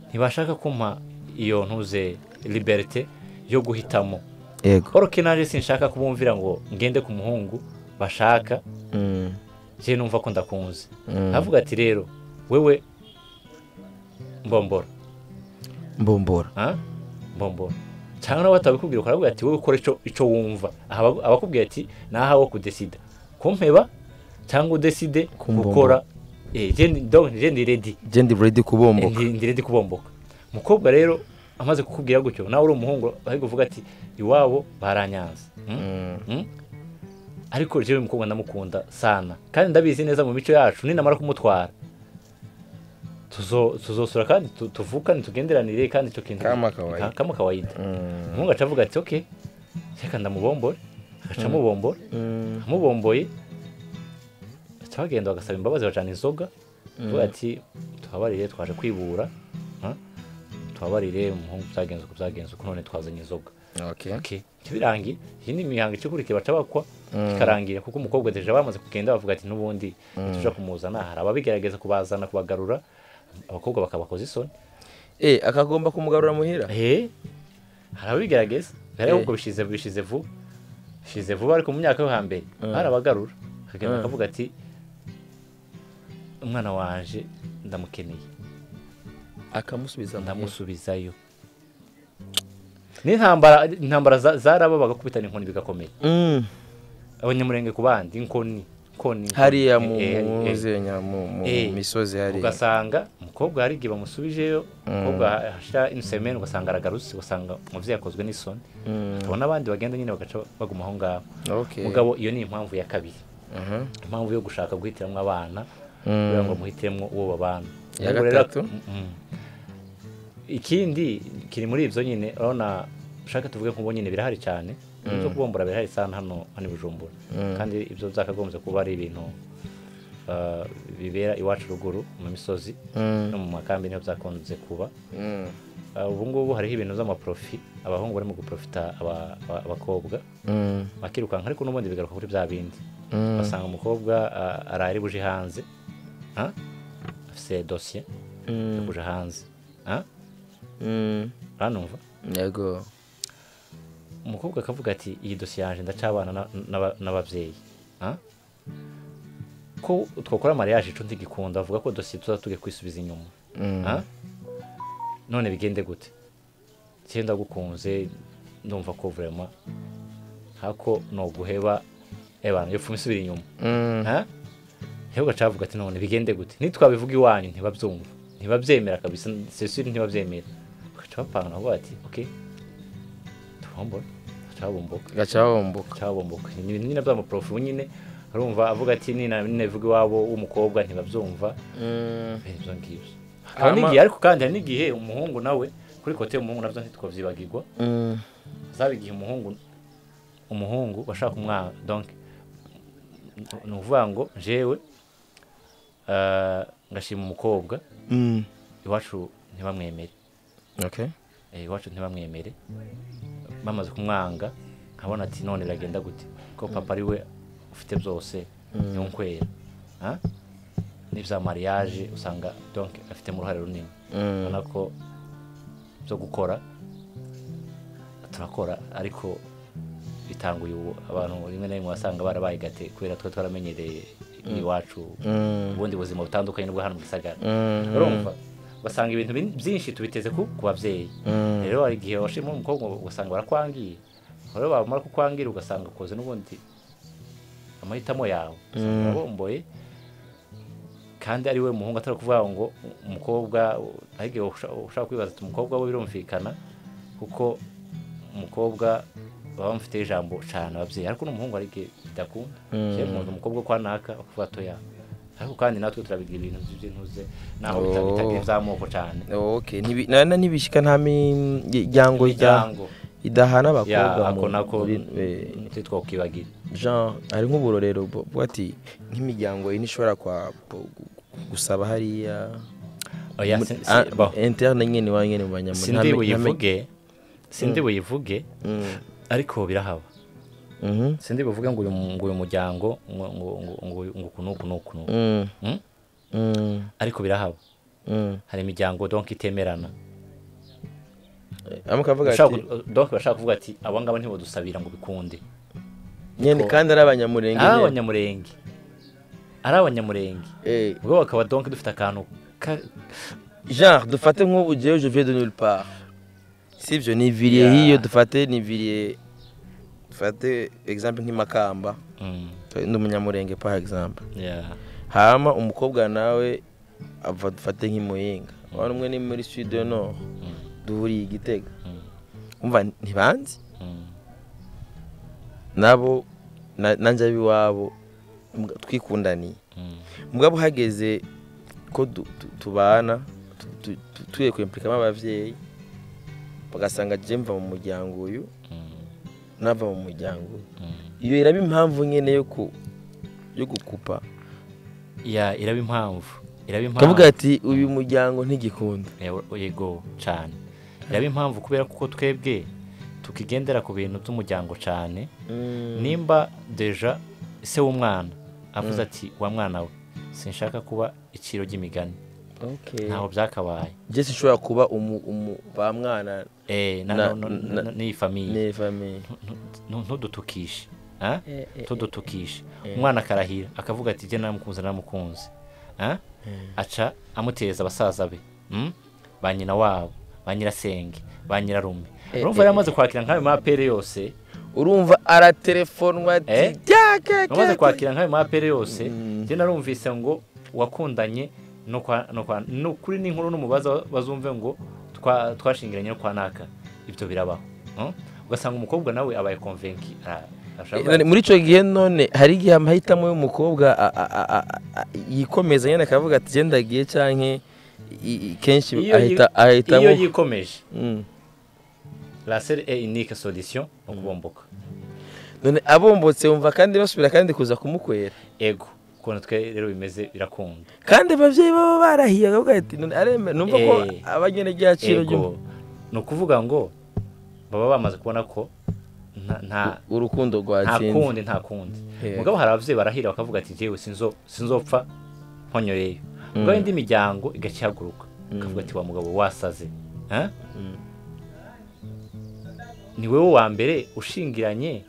ntibashaka kumpa iyo ntuze liberite yo guhitamo yego oroke naje sinshaka kubumvira ngo ngende ku muhungu bashaka je numva ko ndakunze avuga ati rero wewe mbombora mbombora ah? mbombora cyangwa nawe batabikubwira ukaravuga ati wowe ukora ico ico wumva Aha aba- abakubwira ati nahawe kudesida kumpeba cyangwa udeside Kumbomboka. gukora eh, je ndi- donc je ndi ready ndi ready Eh, kubomboka ndi ndi ready kubomboka umukobwa rero amaze kukubwira gutyo nawe uri umuhungu ari kuvuga ati iwabo baranyanze Mm? Mm? ariko jewe umukobwa ndamukunda sana kandi ndabizi neza mu mico yacu ninamara kumutwara tuzo- tuzosura kandi tu- tuvukane tugenderanire kandi icyo kintu Kama kawaida. Ka- kama kawaida umuhungu aca avuga ati ok reka ndamubombore agaca amubombora amubomboye baca bagenda bagasaba imbabazi bacana inzoga tuvuga ati tuhabarire twaje kwibura ha? tuhabarire umuhungu byagenze uko byagenze uko none twazanye inzoga ok birangiye iyi ni imihango ikikurikiye baca bakwa ikarangira kuko umukobwa deje bamaze kugenda bavuga ati n'ubundi tuja kumuzana hari ababigerageza kubazana kubagarura abakobwa bakabakoza isoni akagomba kumugarura muhira Eh, hari ababigerageza Eh. rero ubwo bishize bishize vuba bishize vuba ariko mu myaka yo hambere hari abagarura akagenda Mm. akavuga ati umwana wanje ndamukeneye akamusubiza ndamusubizayo n'intambara intambara za- zarababaga kubitana inkoni bigakomera abanyamurenge ku bandi inkoni inkoni inkoni. hariya mu Eh, eh, mu- eh. zenya, mu- mu Eh. misozi hariya ugasanga umukobwa hari igihe bamusubijeyo umukobwa hashira inisemeni ugasanga aragarutse ugasanga umubyeyi yakozwe n'isoni hakaba n'abandi bagenda nyine bagaca baguma aho ngaho Okay. mugabo iyo ni impamvu ya kabiri Mhm. impamvu yo gushaka guhitiramo abana Mm. kugira ngo muhitiremo uwo babana Ya Ubwo rero- gatatu? Mm. ikindi kiri muri ibyo nyine urabona ushaka tuvuge nk'ubu nyine birahari cyane ibyo kubombora birahari cyane hano hano i bujumbura kandi ibyo byakagombye kuba ari ibintu uh, bibera iwacu ruguru mu misozi no mu makambi niho byakunze kuba Mm. Uh, ubu ngubu hariho ibintu by'amaprofi abahungu barimo guprofita aba- aba- abakobwa Mm. bakirukanka ariko n'ubundi bigaruka kuri bya bindi basanga umukobwa uh, arari buje hanze Ah? afise dosiye yo Mm. kuja hanze Ah? Mm. uranumva yego umukobwa akavuga ati iyi dosiye yanjye ndacabana na- n'aba- n'ababyeyi Ah? ko twakora mariage ico ntigikunda avuga ko dosiye tuza tuge kwisubiza inyuma Mm. Ah? none bigende gute se ndagukunze ndumva ko vraiment hako no guheba ebana yo fumisubira inyuma Mm. ha Hego gacavuga ati none bigende gute nitwabivuga iwanyu ntibabyumva ntibabyemera kabisa sesuri ntibabyemera gaca bapangana ngo ati okay tubombora cabomboka gaca bomboka cabomboka ni ibintu nyine by'amaprofi nyine arumva avuga ati nina ninavuga iwabo w'umukobwa ntibabyumva ibyo ngibyo hakaba Ama- n'igihe ariko kandi hari n'igihe umuhungu nawe kuri kote y'umuhungu nabyo ntitwabyibagirwa Mm. zaba igihe umuhungu umuhungu bashaka umwana donc ni ukuvuga ngo jewe ah, ngashima umukobwa Mm. iwacu ntibamwemere okay Eh, iwacu ntibamwemere bamaze kumwanga nkabona ati none biragenda gute ko papa ari we ufite byose yonkwera Ah? n'ibya mariage usanga donc afitemo uruhare runini Mm. ubona ko byo gukora turakora ariko bitanguye ubu abantu rimwe na rimwe wasanga barabaye gate kubera twe twaramenyereye iwacu ubundi buzima butandukanye n'ubwo hano mu gisagara urumva basanga ibintu bin- byinshi tubiteze ku ku babyeyi rero hari igihe washima umukobwa ugasanga barakwangiye rero bamara kukwangira ugasanga ukoze n'ubundi amahitamo yawe usanga bomboye kandi ari we muhungu atari kuvuga ngo umukobwa hari igihe usha- ushaka kwibaza ati umukobwa we birumvikana kuko umukobwa baba bamufiteho ijambo cyane ababyeyi ariko n'umuhungu hari igihe bidakunda cyane umuntu umukobwa kwa naka bakavuga atoya ariko kandi natwe turabigira ibintu by'intuze naho bita- bitagira iby'amoko cyane okay Ntibi- na- na ntibishyika nta mi- miryango ijya- Imiryango. idahana ya abakobwa ako mu- nako muri- eh, ntitwe twakwibagirira jean hari nk'uburorero bu- buvuga ati nk'imiryango ine ishobora kwa bu- gu- gusaba hariya oya Mu- si- si- ah, bo, interne nyine iwanyu nyine mu banyamuryango sindi buyivuge sindi buyivuge ariko birahaba sindi buvuge ngo uyu mu- ngo uyu muryango ngo ngo ngo ngo ngo uku n'uku n'uku n'uku Mm? ariko birahaba hari imiryango donc itemerana amwe akavuga Ushaka ati ku- donc bashaka kuvuga ati abo ngabo ntibadusabira ngo bikunde nyine kandi ari abanyamurenge ari nyine. abanyamurenge ari abanyamurenge Eh, ubwo bakaba donc dufite akantu ka- jean dufate nk'ubugeyo je viens de nulle part si ibyo ni viriye Yeah. hiyo dufate ni viriye dufate exemple nk'imakamba Mm. ndi umunyamurenge par exemple Yeah. hama umukobwa nawe ava dufate nk'imuyinga wari umwe ni muri studio no Mm, duhuriye igitega mm, umva ntibanzi mm. nabo na- nanjye ab'iwabo mbwa- twikundaniye Mm. mugabo uhageze ko du- tu- tubana tu- tu- tu- tugiye kwimpulikamo ababyeyi bagasanga je mva mu muryango uyu Mm. nava mu muryango uyu Mm. iyo iraba impamvu nyine yo ku yo gukupa Yeah, iraba impamvu iraba kavuga impamvu ati uyu muryango ntigikunda Yego- yego cyane iraba impamvu kubera kuko twebwe tukigendera ku bintu by'umuryango cyane nimba deja se w'umwana avuze ati wa mwana we sinshaka kuba iciro ry'imigani Okay. ntaho byakabaye jye sinshobora kuba umu umu ba mwana Eh, na- Na- no- no- na- no- n'iyi famiye ni famiye ntudutukishe ah? tudutukishe umwana akarahira akavuga ati jye naramukunze naramukunze Ah? aca amuteza abasaza be Mm? ba nyina wabo ba nyirasenge ba nyirarume urumva yamaze kwakira nk'ayo mapere yose urumva aratelefonwa ati Eh? "Ryakeke." amaze kwakira nk'ayo mapere yose Mm. njye narumvise ngo wakundanye no kwa no kwa no kuri n'inkuru n'umubaza bazumve ngo twa- twashingiranye no kwa naka ibyo birabaho Mm? ugasanga umukobwa nawe abaye konvenki ara- arashaka Eh, muri icyo gihe none hari igihe amahitamo y'umukobwa a- a- a- a- a- yikomeza nyine akavuga ati "Jye ndagiye canke i- i- kenshi Iyo yi- ahita ahitamo iyo yikomeje Mm. la seule et unique solution ni ukubomboka none abombotse wumva kandi basubira kandi kuza kumukwera ego ukuntu twe rero bimeze birakunda kandi ababyeyi baba barahiye akavuga ati "None aremera numva ko Eh. abagenegaciro ego ni ukuvuga ngo baba bamaze kubona ko nta nta urukundo nta rwatsinze kundi nta kundi Yego. mugabo hari ababyeyi barahira bakavuga ati jyewe sinzo sinzopfa nkonyoreyo mugabo indi miryango igakihaguruka ikavuga ati wa mugabo wasaze Eh? ni wowe wa mbere ushingiranye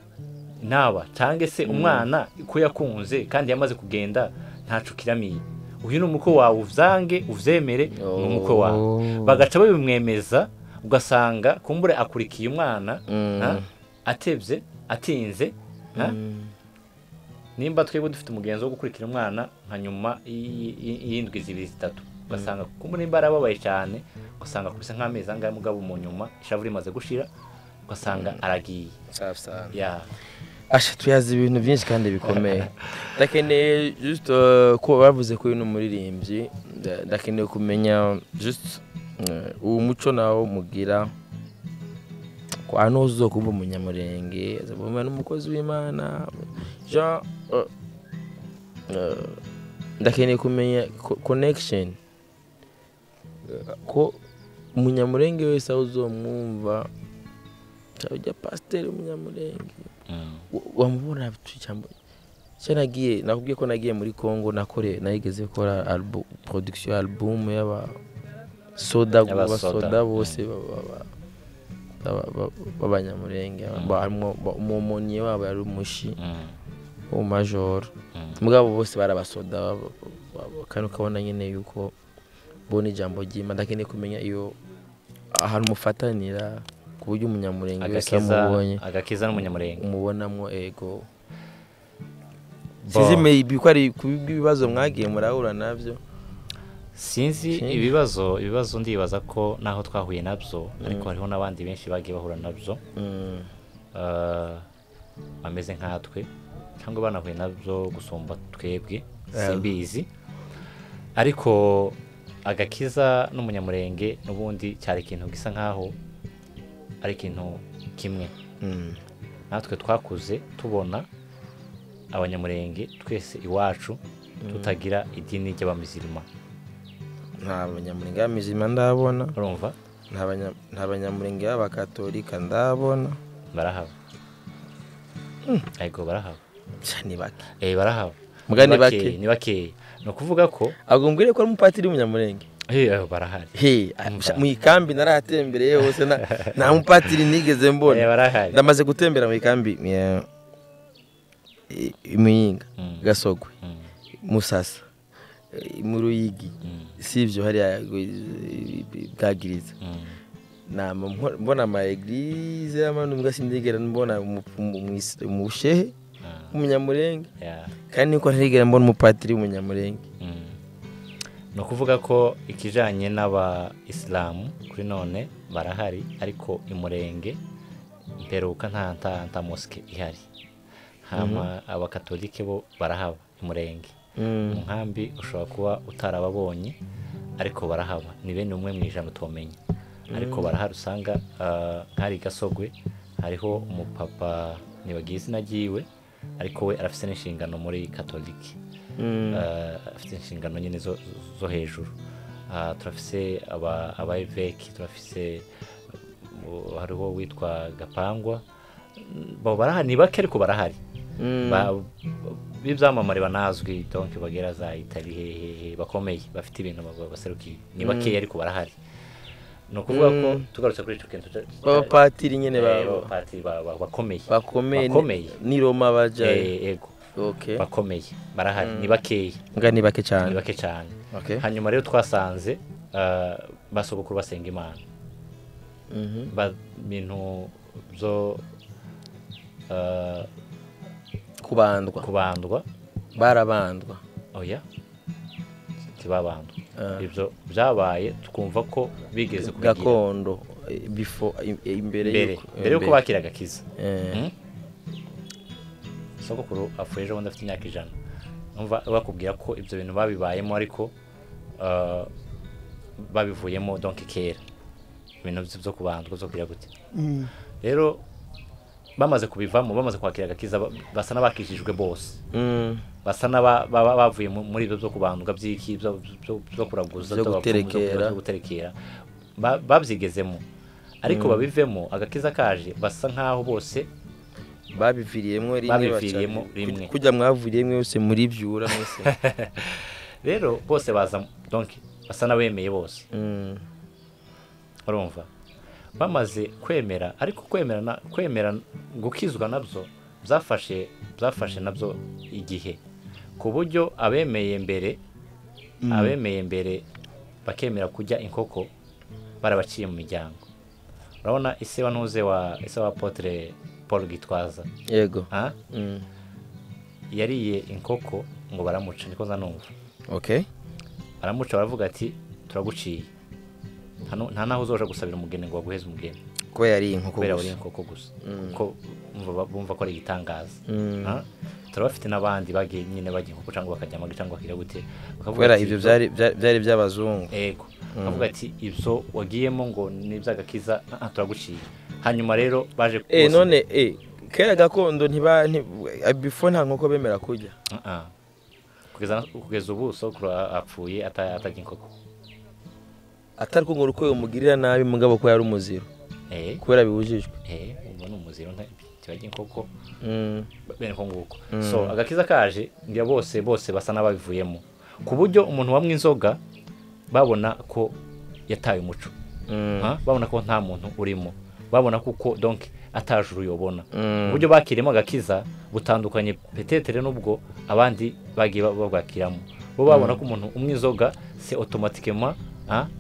n'aba cyangwa se umwana ko yakunze kandi yamaze kugenda ntacu kiramiye uyu ni umukwe wawe uzange uvyemere ni umukwe wawe bagaca babimwemeza ugasanga kumbure akurikiye umwana ah, atebye atinze ah, nimba twebwe dufite umugenzo wo gukurikira umwana nka nyuma y- y- y'indwi zibiri zitatu ugasanga kuko nimba arababaye cyane ugasanga akubise nk'amezi angahe mugabo mu nyuma ishavu rimaze gushira ugasanga aragiye ya asha tuyazi ibintu byinshi kandi bikomeye ndakeneye just uh, ko bavuze ko uyu ni umuririmbyi nda- ndakeneye kumenya just uh, uwo muco nawo mugira ko hano uzo kumva umunyamurenge azabumva n'umukozi w'imana jean uh, uh, ndakeneye kumenya co- connection Uh, ko umunyamurenge wese aho uzomwumva cyangwa ujya pasiteri umunyamurenge Mm. wa- wamubona cyangwa nagiye nakubwiye ko nagiye muri Congo nakore nayigeze gukora album production album y'aba soda Y'aba ba soda. soda bose ba- ba- ba- ba- ba- b'abanyamurenge ba- harimo- ba- umumonye wabo yari umushi Mm. umajoro Mm. mugabo bose barabasoda ba- ba- ba- kandi ukabona nyine yuko bona ijambo ry'imana ndakeneye kumenya iyo ahantu mufatanira ku buryo umunyamurenge wese agakiza amubonye agakiza n'umunyamurenge umubonamo ego sinzi maybe ko ari ku bw'ibibazo mwagiye murahura nabyo sinzi Shame. ibibazo ibibazo ndibaza ko naho twahuye nabyo ariko hariho n'abandi benshi bagiye bahura nabyo eh, bameze nkatwe cyangwa banahuye nabyo gusumba twebwe simbizi ariko agakiza n'umunyamurenge n'ubundi cyari ikintu gisa nkaho ari ikintu kimwe natwe twakuze tubona abanyamurenge twese iwacu tutagira idini ry'abamizirima nta banyamurenge b'amizima ndabona urumva nta banya- nta banyamurenge b'abakatolika ndabona barahaba ariko barahaba Cya, ni bake eh barahaba Muga ni Ni bakeya, bake. ni bakeya ni ukuvuga ko ahubwo mbwire ko ari umupatiri w'umunyamurenge eh eh, barahari he ah, Umva. mu ikambi narahatembereye hose na- nta mupatiri nigeze eh mbona barahari ndamaze gutembera mu ikambi ya- i- i muyinga Mm. gasogwe Mm, musasa eh, mu ruyigi mm, si ibyo hariya eh, bwagiriza mm, nama mpo- mbona ama eglise y'amanu mbwa sindigera mbona mu- mu- mu islam- mu bushehe ah, umunyamurenge Yeah. kandi niko ntigera mbona umupatiri w'umunyamurenge Mm. ni ukuvuga ko ikijyanye n'abayisilamu kuri none barahari ariko imurenge mperuka nta nta nta mosike ihari hama abakatolike bo barahaba imurenge Mm. umuhambi ushobora kuba utarababonye ariko barahaba ni bene umwe mu ijana utomenya ariko barahari usanga ah, nk'ahari i gasogwe hariho umupapa ntibagiye izina ryiwe ariko we arafite n'inshingano muri katolike Mm. Ah, afite inshingano nyine zo, zo hejuru Ah, turafise aba- abayeveki turafise uh, hariho witwa gapangwa bo barahari ni bake ariko barahari Mm. Ba- b'ibyamamare banazwi donke bagera za itali hehehe bakomeye bafite ibintu ba- baserukiye ni bakeya ariko barahari ni ukuvuga ko tugarutse kuri icyo kintu cya- b'abapatiri nyine eh, babo b'abapatiri ba- ba- bakomeye bakomeye bakomeye ni roma bajyayo Eh, yego okay bakomeye barahari ni bakeya nga ni bake ni cyane bake cyane okay hanyuma rero twasanze ah, basogokuru basenga imana Mhm. Ba- bintu byo ah, kubandwa kubandwa barabandwa oya ntibabandwa Ah. ibyo byabaye twumva ko bigeze kubigira gakondo eh, before im- eh, imbere mbere yuko- mbere yuko bakira agakiza Eh, Mm? sogokuru apfuye ejo bundi afite imyaka ijana numva bakubwira ko ibyo bintu babibayemo ariko ah, babivuyemo donke kera ibintu byo kubandwa byo kugira gute rero bamaze kubivamo bamaze kwakira agakiza ba- basa n'abakijijwe bose mm, basa n'aba- baba bavuye mu- muri ibyo byo kubandwa by'iki byo- byo byo kuraguza Byo by'abapfumu, guterekera. byo guterekera Ba- babyigezemo ariko babivemo agakiza kaje basa nk'aho bose babiviriyemo rimwe Babiviriyemo baca- rimwe. kujya mwavuriye mwe yose muri byura mwese rero bose baza donke basa n'abemeye bose Mm, urumva bamaze kwemera ariko kwemera na- kwemera gukizwa nabyo byafashe byafashe nabyo igihe ku buryo abemeye mbere abemeye mbere bakemera kujya inkoko barabaciye mu miryango urabona ise wa ntuze wa ise wa apotre paul gitwaza yego ah, Mm, yariye inkoko ngo baramuca niko nza numva okay baramuca baravuga ati turaguciye nta nu- nta naho uzoja gusabira umugeni ngo baguheze umugeni kuba yariye inkoko kubera gusa. buri nkoko gusa kuko bumva ba- bumva ko ari igitangaza Mm. Ah, turabafite n'abandi bagiye nyine bagiye inkoko cyangwa bakajya amagi cyangwa bakajya gute bakavuga kubera ati, ibyo byari byari- byari by'abazungu ego avuga ati ibyo wagiyemo ngo ni iby'agakiza ah, ah, turaguciye hanyuma rero baje eh bose- none eh kera gakondo ntiba nti- eh, before nta nkoko bemera kurya Ah, ah. kugeza kugeza ubu sokuru apfuye ata- atarya inkoko atari ko ngo uko umugirira nabi mugabo ko yari umuziro eh kubera bibujijwe eh ubu ni umuziro nta- ntibarya inkoko Mm, bene ko nguko so agakiza kaje ngira bose bose basa n'ababivuyemo ku buryo umuntu wamwe inzoga babona ko yataye umuco mm, Ah, babona ko nta muntu urimo babona kuko donke ataje uruyobona mm. uburyo bakirimo agakiza butandukanye petetere n'ubwo abandi bagiye ba- babwakiramo bo babona ko umuntu umwe inzoga se otomatikema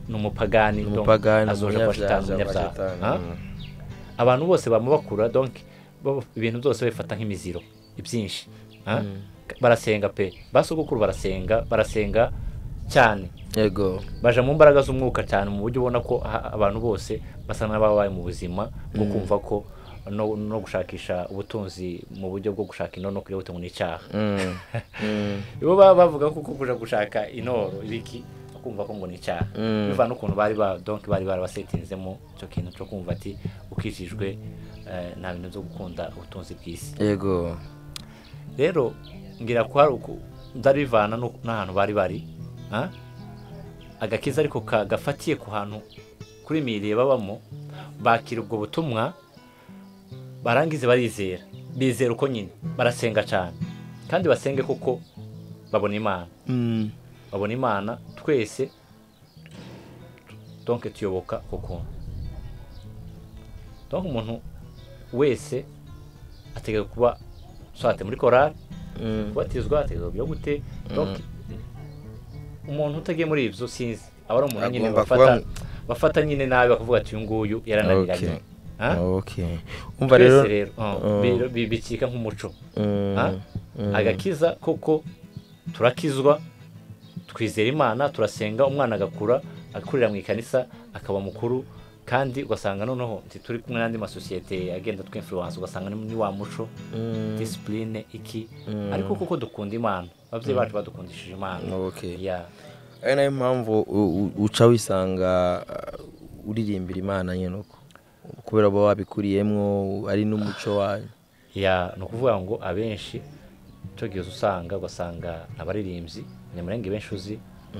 ni umupagani donc, umupagani azoja kwa shitani, umunyabyaha. Ah? abantu bose bama bakura donc baba- ibintu byose babifata nk'imiziro ibyinshi Ah? barasenga pe basogokuru barasenga barasenga cyane yego baja mu mbaraga z'umwuka cyane mu buryo ubona ko ha- abantu bose basa n'ababaye mu buzima bwo kumva ko no, no gushakisha ubutunzi mu buryo bwo gushaka inoro no kwihuta ngo ni icyaha Mm, mm, bo baba bavuga ko kuja gushaka inoro ibiki kumva ko ngo ni icyaha Mm. biva n'ukuntu bari ba donc bari barabasetinzemo icyo kintu cyo kumva ati ukijijwe eh, nta bintu byo gukunda ubutunzi bw'isi yego rero ngira ko hari uku ndarivana no- n'ahantu bari bari ah? agakiza ariko ka- gafatiye ku hantu kuri miriye babamo bakira ubwo butumwa barangize barizera bizera uko nyine barasenga cyane kandi basenge kuko babona imana Mm, babona imana twese donke tuyoboka kuko donke umuntu wese ategeka kuba swate muri korari mm, kubatizwa ategeka kugira gute donke umuntu utagiye muri ibyo sinzi aba ari umuntu nyine Agomba bafata kuba- bafata nyine nabi bakavuga ati uyu nguyu yarananiranye Okay. Ah? okay umva twese rero rero oh, bi- bi- bikika nk'umuco mm, Ah? mm, agakiza kuko turakizwa twizera imana turasenga umwana agakura agakurira mu ikanisa akaba mukuru kandi ugasanga noneho nti turi kumwe n'andi masosiyete agenda twinfluence ugasanga ni ni wa muco mm, disipurine iki mm. ariko kuko dukunda imana ababyeyi bacu badukundishije imana okay Yeah. ari nayo mpamvu u- u- uca wisanga uh, uririmbira imana nyine uko kubera uba wabikuriyemo ari n'umuco wayo ya ni ukuvuga ngo abenshi tugiye usanga ugasanga abaririmbyi abanyamurenge benshi uzi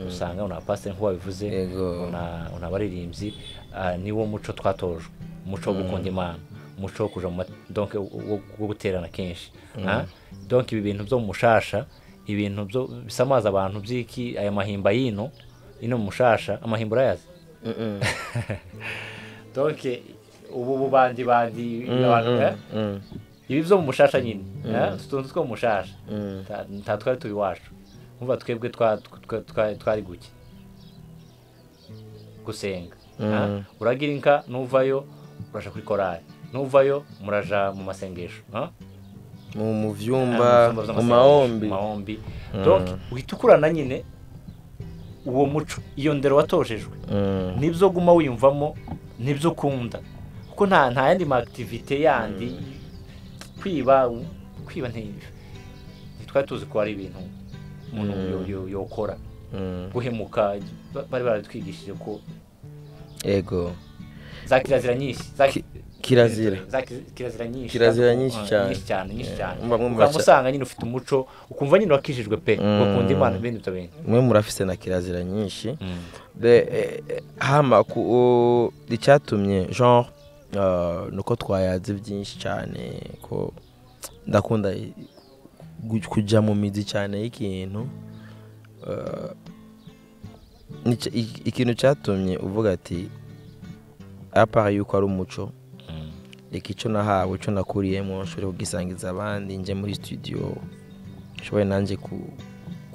usanga una pasiteri nk'uko wabivuze Yego. una- una abaririmbyi ah, niwo muco twatojwe umuco wo gukunda imana umuco wo kuja mu ma- donc wo- wo wo guterana kenshi ah? donc ibi bintu byo mu mushasha ibintu byo bisamaza abantu by'iki aya mahimba y'ino ino mu mushasha amahimba urayazi donc ubu bubandibandi abantu eh? Mm. ibi byo mu mushasha nyine eh, utu tuntu two mu mushasha nta- nta twari turi iwacu umva twebwe twa- twa- twa- twari guke gusenga eh. uragira inka nuvayo uraja kuri korari nuvayo muraja mu masengesho eh. mu mu Ah, byumba mu byumba mu by'amasengesho, mahombi mu mahombi donc uhita ukurana nyine uwo muco iyo ndero watojejwe Mm. nibyo guma wiyumvamo nibyo ukunda kuko nta nta yandi ma activité yandi kwiba kwiba nti ntitwari tuzi ko ari ibintu umuntu yo- yo- yokora Mm. guhemuka ba- bari baratwigishije ko ego za kirazira nyinshi za ki- kirazira za ki- kirazira nyinshi Kirazira za- nyinshi ah, cyane. nyinshi cyane nyinshi cyane Mba mwumva ukaba cya- usanga nyine ufite umuco ukumva nyine wakijijwe pe ukunda imana ibindi byo bintu mwe murafise na kirazira nyinshi Be- eh, eh, hama ku o- icyatumye genre uh, ni uko twayaze byinshi cyane ko ndakunda i- gu- kujya mu mizi cyane y'ikintu Uh, ni cya- i- ikintu cyatumye uvuga ati apara yuko ari umuco reka icyo nahawe icyo nakuriyemo nshobore kugisangiza abandi njye muri studio nshobore nanjye ku-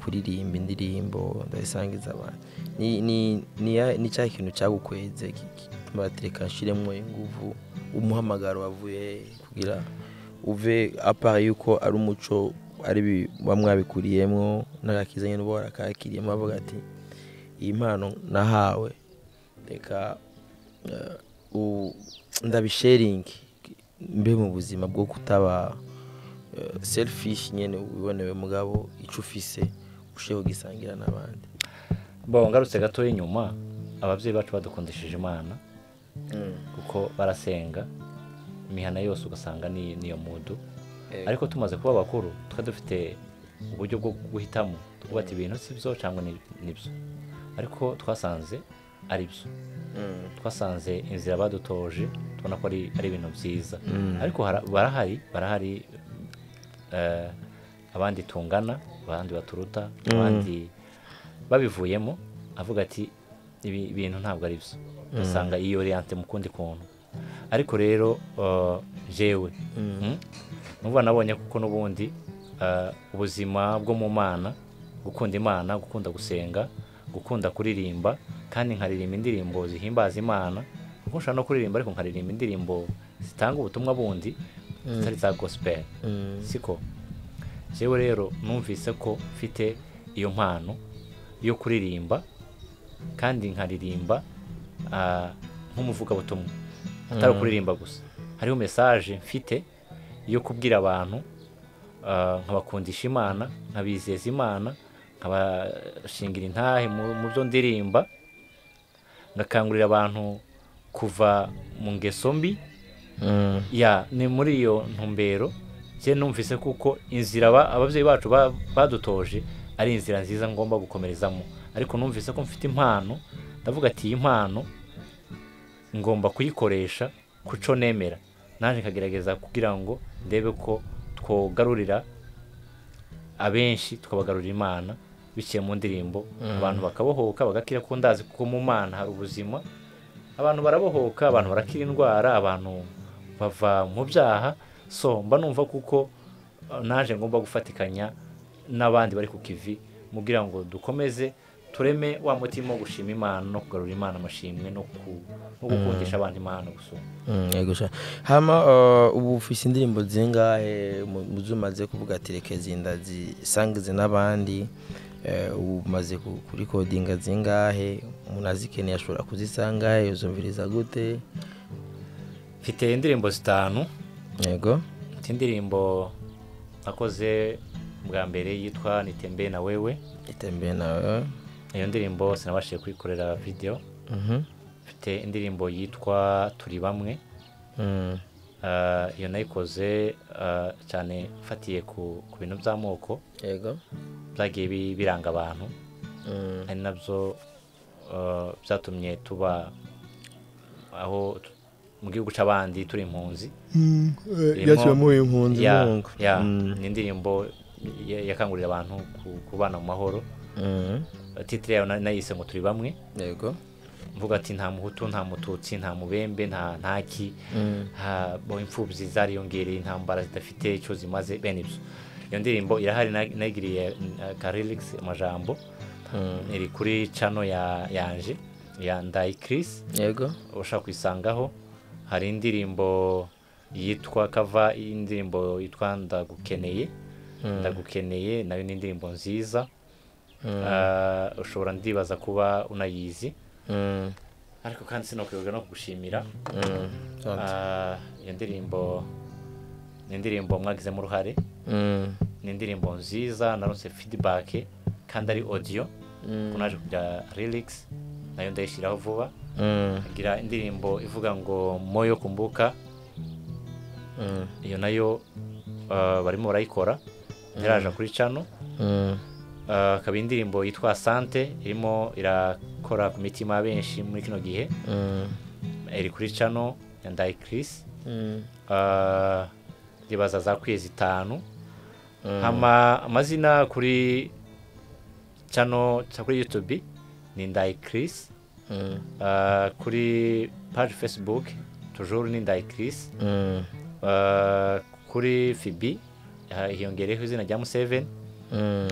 kuririmba indirimbo ndayisangiza abandi Ni- ni- ni ya- ni cya kintu cyagukweze ki- ki- baratereka nshyiremo ingufu umuhamagaro wavuye he? kugira uve apara yuko ari umuco ari bi- muba mwabikuriyemo n'agakizanye n'uba warakakiriyemo bavuga ati iyi mpano nahawe reka eh, u- ndabisharingi mbe mu buzima bwo kutaba eh, selfish nyine wibonewe mugabo icyo ufise ushobora kugisangira n'abandi bo ngarutse gatoya inyuma ababyeyi bacu badukundishije imana kuko barasenga imihana yose ugasanga ni niyo mudu Yego. ariko tumaze kuba abakuru tuba dufite uburyo bwo guhitamo twuba ati ibintu si byo cyangwa ni ni byo ariko twasanze ari byo twasanze inzira badutoje tubona ko ari ari ibintu byiza ariko hara- barahari barahari eh, abandi tungana abandi baturuta abandi babivuyemo avuga ati ibi bintu ntabwo ari byo ugasanga iyi oriyante mu kundi kuntu ariko rero eh, jewe mm, numva nabonye kuko n'ubundi eh, ubuzima bwo mu mana gukunda imana gukunda gusenga gukunda kuririmba kandi nkaririmba indirimbo zihimbaza imana kuko nshobora no kuririmba ariko nkaririmba indirimbo zitanga ubutumwa bundi zitari za gospel siko jewe rero numvise ko mfite iyo mpano yo kuririmba kandi nkaririmba ah, nk'umuvugabutumwa atari ukuririmba gusa hariho mesaje mfite yo kubwira abantu ah, nkabakundisha imana nkabizeza imana nkabashingira intahe mu mu byo ndirimba ngakangurira abantu kuva mu ngeso mbi ya ni muri iyo ntumbero njye numvise kuko inzira aba- ababyeyi bacu ba- badutoje ari inzira nziza ngomba gukomerezamo ariko numvise ko mfite impano ndavuga ati iyi mpano ngomba kuyikoresha ku cyo nemera naje nkagerageza kugira ngo ndebe ko twogarurira abenshi tukabagarurira imana biciye mu ndirimbo abantu bakabohoka bagakira ko ndazi kuko mu mana hari ubuzima abantu barabohoka abantu barakira indwara abantu bava mu byaha so mba numva kuko eh, naje ngomba gufatikanya n'abandi bari ku kivi mubwira ngo dukomeze tureme wa mutima wo gushima imana no kugarura imana amashimwe no ku- no gukundisha abantu imana gusoma yego sha hama uh, ubu ufise indirimbo zingahe mu- muzo umaze kuvuga ati reka zinda zisangize n'abandi eh, ubu umaze ku- kurikodinga zingahe umuntu azikeneye ashobora kuzisangahe uzumviriza gute mfite indirimbo zitanu yego mfite indirimbo nakoze bwa mbere yitwa nitembe na wewe itembeye nawe iyo ndirimbo sinabashije kuyikorera video Mhm. mfite indirimbo yitwa turi bamwe Mm. Ah, iyo nayikoze ah, cyane mfatiye ku ku bintu by'amoko yego byagiye bi- biranga abantu Mm. ari nabyo ah, byatumye tuba aho tu- mu gihugu cy'abandi turi impunzi yaciwe muri uyu mpunzi Ya- mungu ya, Mm. ni indirimbo ya- yakangurira abantu ku- kubana mu mahoro Mm. titire yayo na- nayise ngo turi bamwe yego mvuga ati nta muhutu nta mututsi nta mubembe nta ntaki Mm. ha- bo imfubyi zariyongereye intambara zidafite icyo zimaze bene ibyo iyo ndirimbo irahari na- nayigiriye karirigisi amajambo Mm. iri kuri cano ya yanje ya ndayi kirisi yego ushaka kuyisangaho hari indirimbo yitwa kava indirimbo yitwa ndagukeneye ndagukeneye nayo ni indirimbo nziza Ah, ushobora ndibaza kuba unayizi Mm. ariko kandi sinakwibaga no kugushimira Mm. Tonze. Ah, iyo ndirimbo ni indirimbo mwagizemo uruhare Mm. ni indirimbo nziza narose feedback kandi ari audio Mm. kunaje kujya lyrics nayo ndayishyiraho vuba Mm. ngira indirimbo ivuga ngo moyo kumbuka Mm. iyo nayo ah, barimo barayikora ntiraja kuri cano Mm. Ah, hakaba indirimbo yitwa sante irimo irakora ku mitima ya benshi muri kino gihe Mm. iri kuri cano ya ndayi kirisi Mm. Ah, ndibaza za kwezi itanu hama amazina kuri chano cha kuri youtube ni ndayi chris Mm. Ah, kuri page facebook toujours ni ndayi chris Mm. Ah, kuri fibi ah, hiyongereyeho izina rya museveni Mm.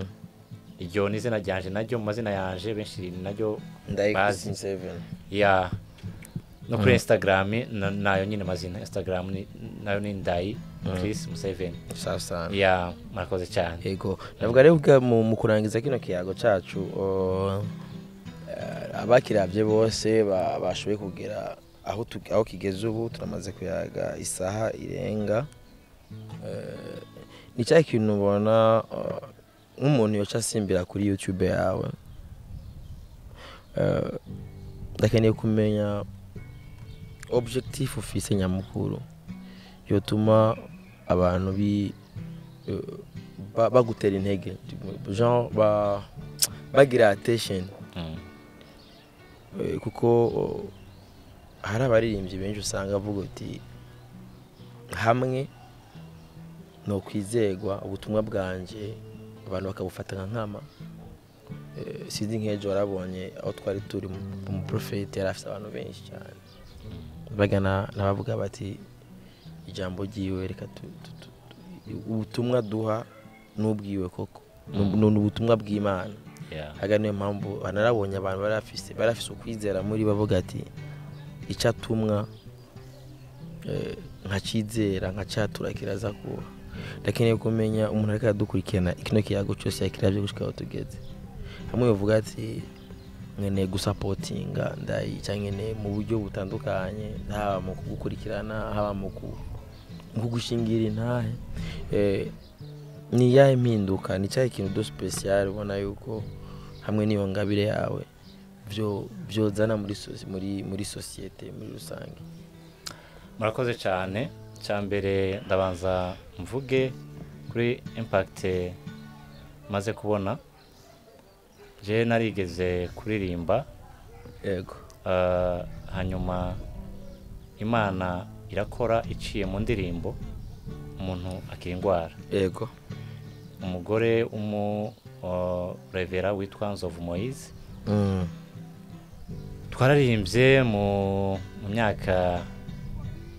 iryo ni izina ryanje naryo mu mazina yanje benshi ni naryo Ndayikizi bazi Seven. ya no kuri instagram na- nayo nyine mazina instagram ni- nayo ni ndayi chris museveni Sasa. ya murakoze cyane Yego. Navuga rero ubwa mu mu kurangiza kino kiyago cacu uh, eh, abakiravye bose ba- bashoboye kugera aho tu- aho kigeze ubu turamaze kuyaga isaha irenga Eh, ni cya kintu ubona eh, nk'umuntu yoca asimbira kuri youtube yawe Eh, ndakeneye kumenya objectif ufise nyamukuru yotuma abantu bi eh, ba- bagutera intege genre ba- bagira attention Mm. Eh, kuko oh, hari abaririmbyi benshi usanga avuga uti hamwe ni ukwizerwa ubutumwa bwanjye abantu bakabufata nka nkama Eh, sinzi nk'ejo warabonye aho twari turi mu- mu porofeti yari afite abantu benshi cyane bagana n'abavuga bati ijambo ryiwe reka tu- tu- tu- tu- ubutumwa duha n'ubwiwe koko Ni ubu- ni ubutumwa bw'imana Yeah. aga niyo mpamvu banarabonye abantu barafise barafise ukwizera muri bavuga ati icatumwa eh, nkacizera nkacatura kiraza kuba ndakeneye kumenya umuntu ariko aradukurikirana kino kiyago cyose yakiravye gushika aho tugeze hamwe bavuga ati nkeneye gusapotinga ndayi cyangwa nkeneye mu buryo butandukanye haba mu kugukurikirana haba mu ku- mu kugushingira intahe Eh, ni iyahe mpinduka ni cyahe kintu do special ubona yuko hamwe n'iyo ngabire yawe byo byozana muri sosi- muri muri sosiyete muri rusange murakoze cyane cya mbere ndabanza mvuge kuri impact maze kubona je narigeze kuririmba yego ah, hanyuma imana irakora iciye mu ndirimbo umuntu akira indwara yego umugore w'umurevera witwa nzovu moyize Mm, twararirimbye mu mu myaka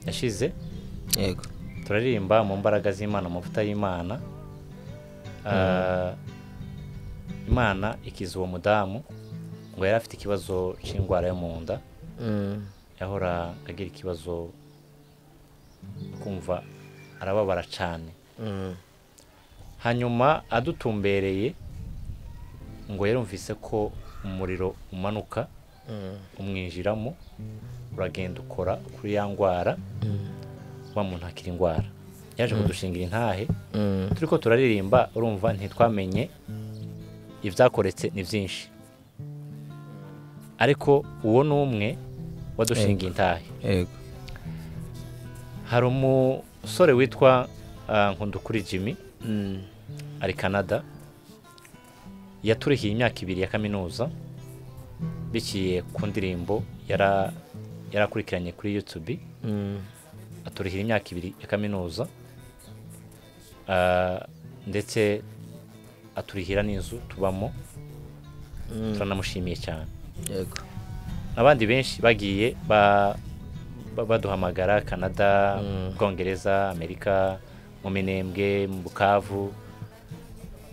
yashize yego turaririmba mu mbaraga z'imana amavuta y'imana Ah, imana ikiza uwo mudamu ngo yari afite ikibazo cy'indwara yo mu nda yahora agira ikibazo kumva arababara cyane hanyuma adutumbereye ngo yarumvise ko umuriro umanuka umwinjiramo uragenda ukora kuri ya ndwara wa muntu akira indwara yaje kudushingira intahe turi ko turaririmba urumva ntitwamenye ibyakoretse ni byinshi ariko uwo ni umwe wadushingiye intahe yego hari umusore witwa ah, nkundukuri jimmy ari canada yaturihiye imyaka ibiri ya kaminuza biciye ku ndirimbo yara- yarakurikiranye kuri youtube aturihira imyaka ibiri ya kaminuza Ah, ndetse aturihira n'inzu tubamo turanamushimiye cyane yego abandi benshi bagiye ba- ba- baduhamagara canada bwongereza amerika mu minembwe mu bukavu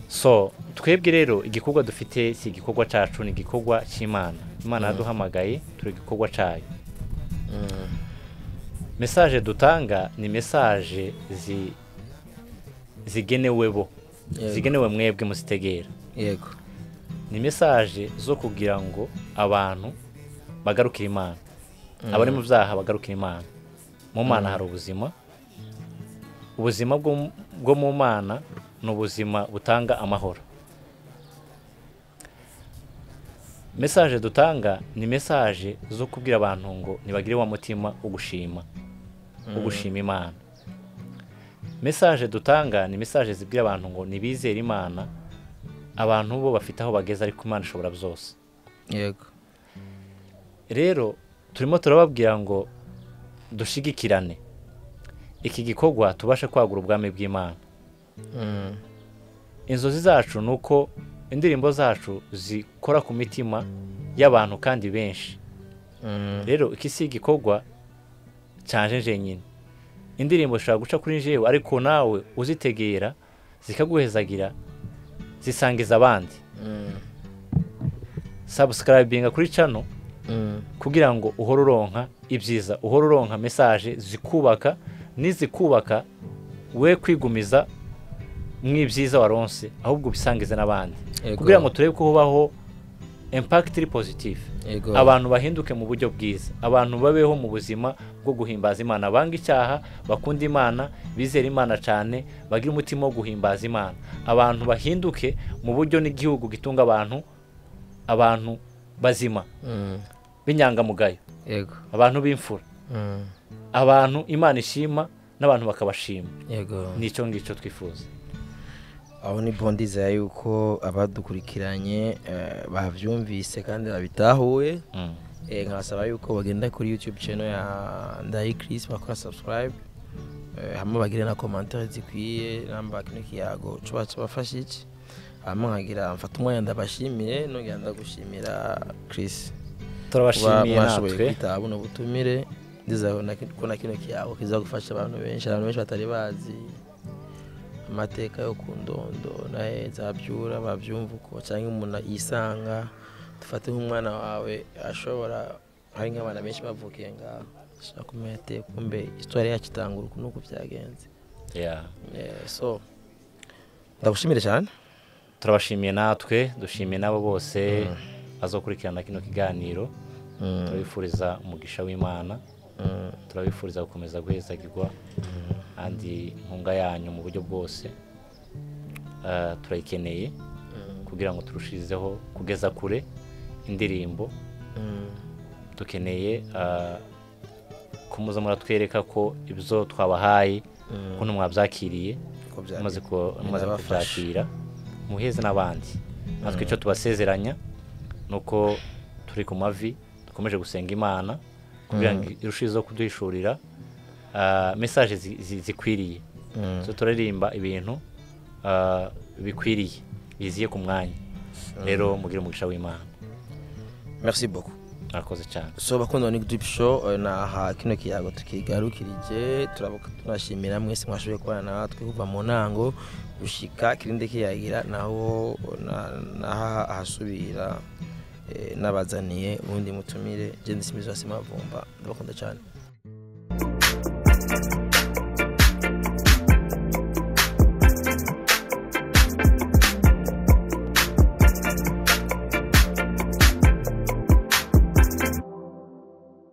so twebwe rero igikorwa dufite si igikorwa cyacu ni igikorwa cy'imana imana yaduhamagaye turi igikorwa cyayo mesaje dutanga ni mesaje zi- zigenewe bo zigenewe mwebwe muzitegera yego ni mesaje zo kugira ngo abantu bagarukire imana abari mu byaha bagarukire imana mu mana hari ubuzima ubuzima bwo mu- bwo mu mana ni ubuzima butanga amahoro mesaje dutanga ni mesaje zo kubwira abantu ngo ntibagire wa mutima wo gushima wo gushima imana mesaje dutanga ni mesaje zibwira abantu ngo ntibizere imana abantu bo bafite aho bageze ariko imana ishobora byose yego rero turimo turababwira ngo dushigikirane iki gikorwa tubashe kwagura ubwami bw'imana inzozi zacu ni uko indirimbo zacu zikora ku mitima y'abantu kandi benshi rero iki si igikorwa cyanje jenyine indirimbo zishobora guca kuri njyewe ariko nawe uzitegera zikaguhezagira zisangiza abandi sabusikarayibinga kuri cano kugira ngo uhore uronka ibyiza uhore uronka mesaje zikubaka nizikubaka we kwigumiza mu ibyiza waronse ahubwo ubisangize n'abandi Yego. kugira ngo turebe ko hubaho impakiti iri pozitifu yego abantu bahinduke mu buryo bwiza abantu babeho mu buzima bwo guhimbaza imana banga icyaha bakunda imana bizera imana cyane bagire umutima wo guhimbaza imana abantu bahinduke mu buryo n'igihugu gitunga abantu abantu bazima b'inyangamugayo yego abantu b'imfura abantu imana ishima n'abantu bakabashima yego nicyo ngicyo twifuza aho ni bondiza yuko abadukurikiranye eh, babyumvise kandi babitahuye Mm. Eh, nkabasaba yuko bagenda kuri youtube channel ya ndayi chris bakora subscribe Eh, hamwe bagire na commentaire zikwiye namba kino kiyago coba cobafasha iki hama nkagira mfata umwanya ndabashimiye nongera ndagushimira chris Kuba turabashimiye mwashoboye natwe kwitaba buno butumire ndizera na- ko na kino kiyago kiza gufasha abantu benshi abantu benshi batari bazi amateka yo ku ndondo naye zabyura babyumva uko cyangwa umuntu yisanga dufate nk'umwana wawe ashobora hari nk'abana benshi bavukiye ngaho ashobora kumenya ate kumbe isitwari yacu itangura uku n'uku byagenze Yeah. Eh, so ndagushimire cyane turabashimiye natwe dushimiye n'abo bose bazokurikirana kino kiganiro turabifuriza umugisha w'imana turabifuriza gukomeza guhezagirwa kandi inkunga yanyu mu buryo bwose Ah, turayikeneye kugira ngo turushirizeho kugeza kure indirimbo dukeneye ah, ko muza muratwereka ko ibyo twabahaye ukuntu mwabyakiriye Uko byagenze. mumaze ku- mumaze Binabafasha. kubyakira muheze n'abandi natwe icyo tubasezeranya ni uko turi ku mavi dukomeje gusenga imana kugira ngo irushizeho kuduhishurira ah, mesaje zi- zi- zikwiriye so turaririmba ibintu ah, bikwiriye biziye ku mwanya rero mugire umugisha w'imana merci beaucoup murakoze cyane so bakunda ni drip show eh, naha kino kiyago tukigarukirije turabuka tunashimira mwese mwashoboye kubana natwe kuva mu ntango gushika kirinde kiyagira naho na- naha ahasubira eh, nabazaniye ubundi mutumire jendisi mizasi mavumba ndabakunda cyane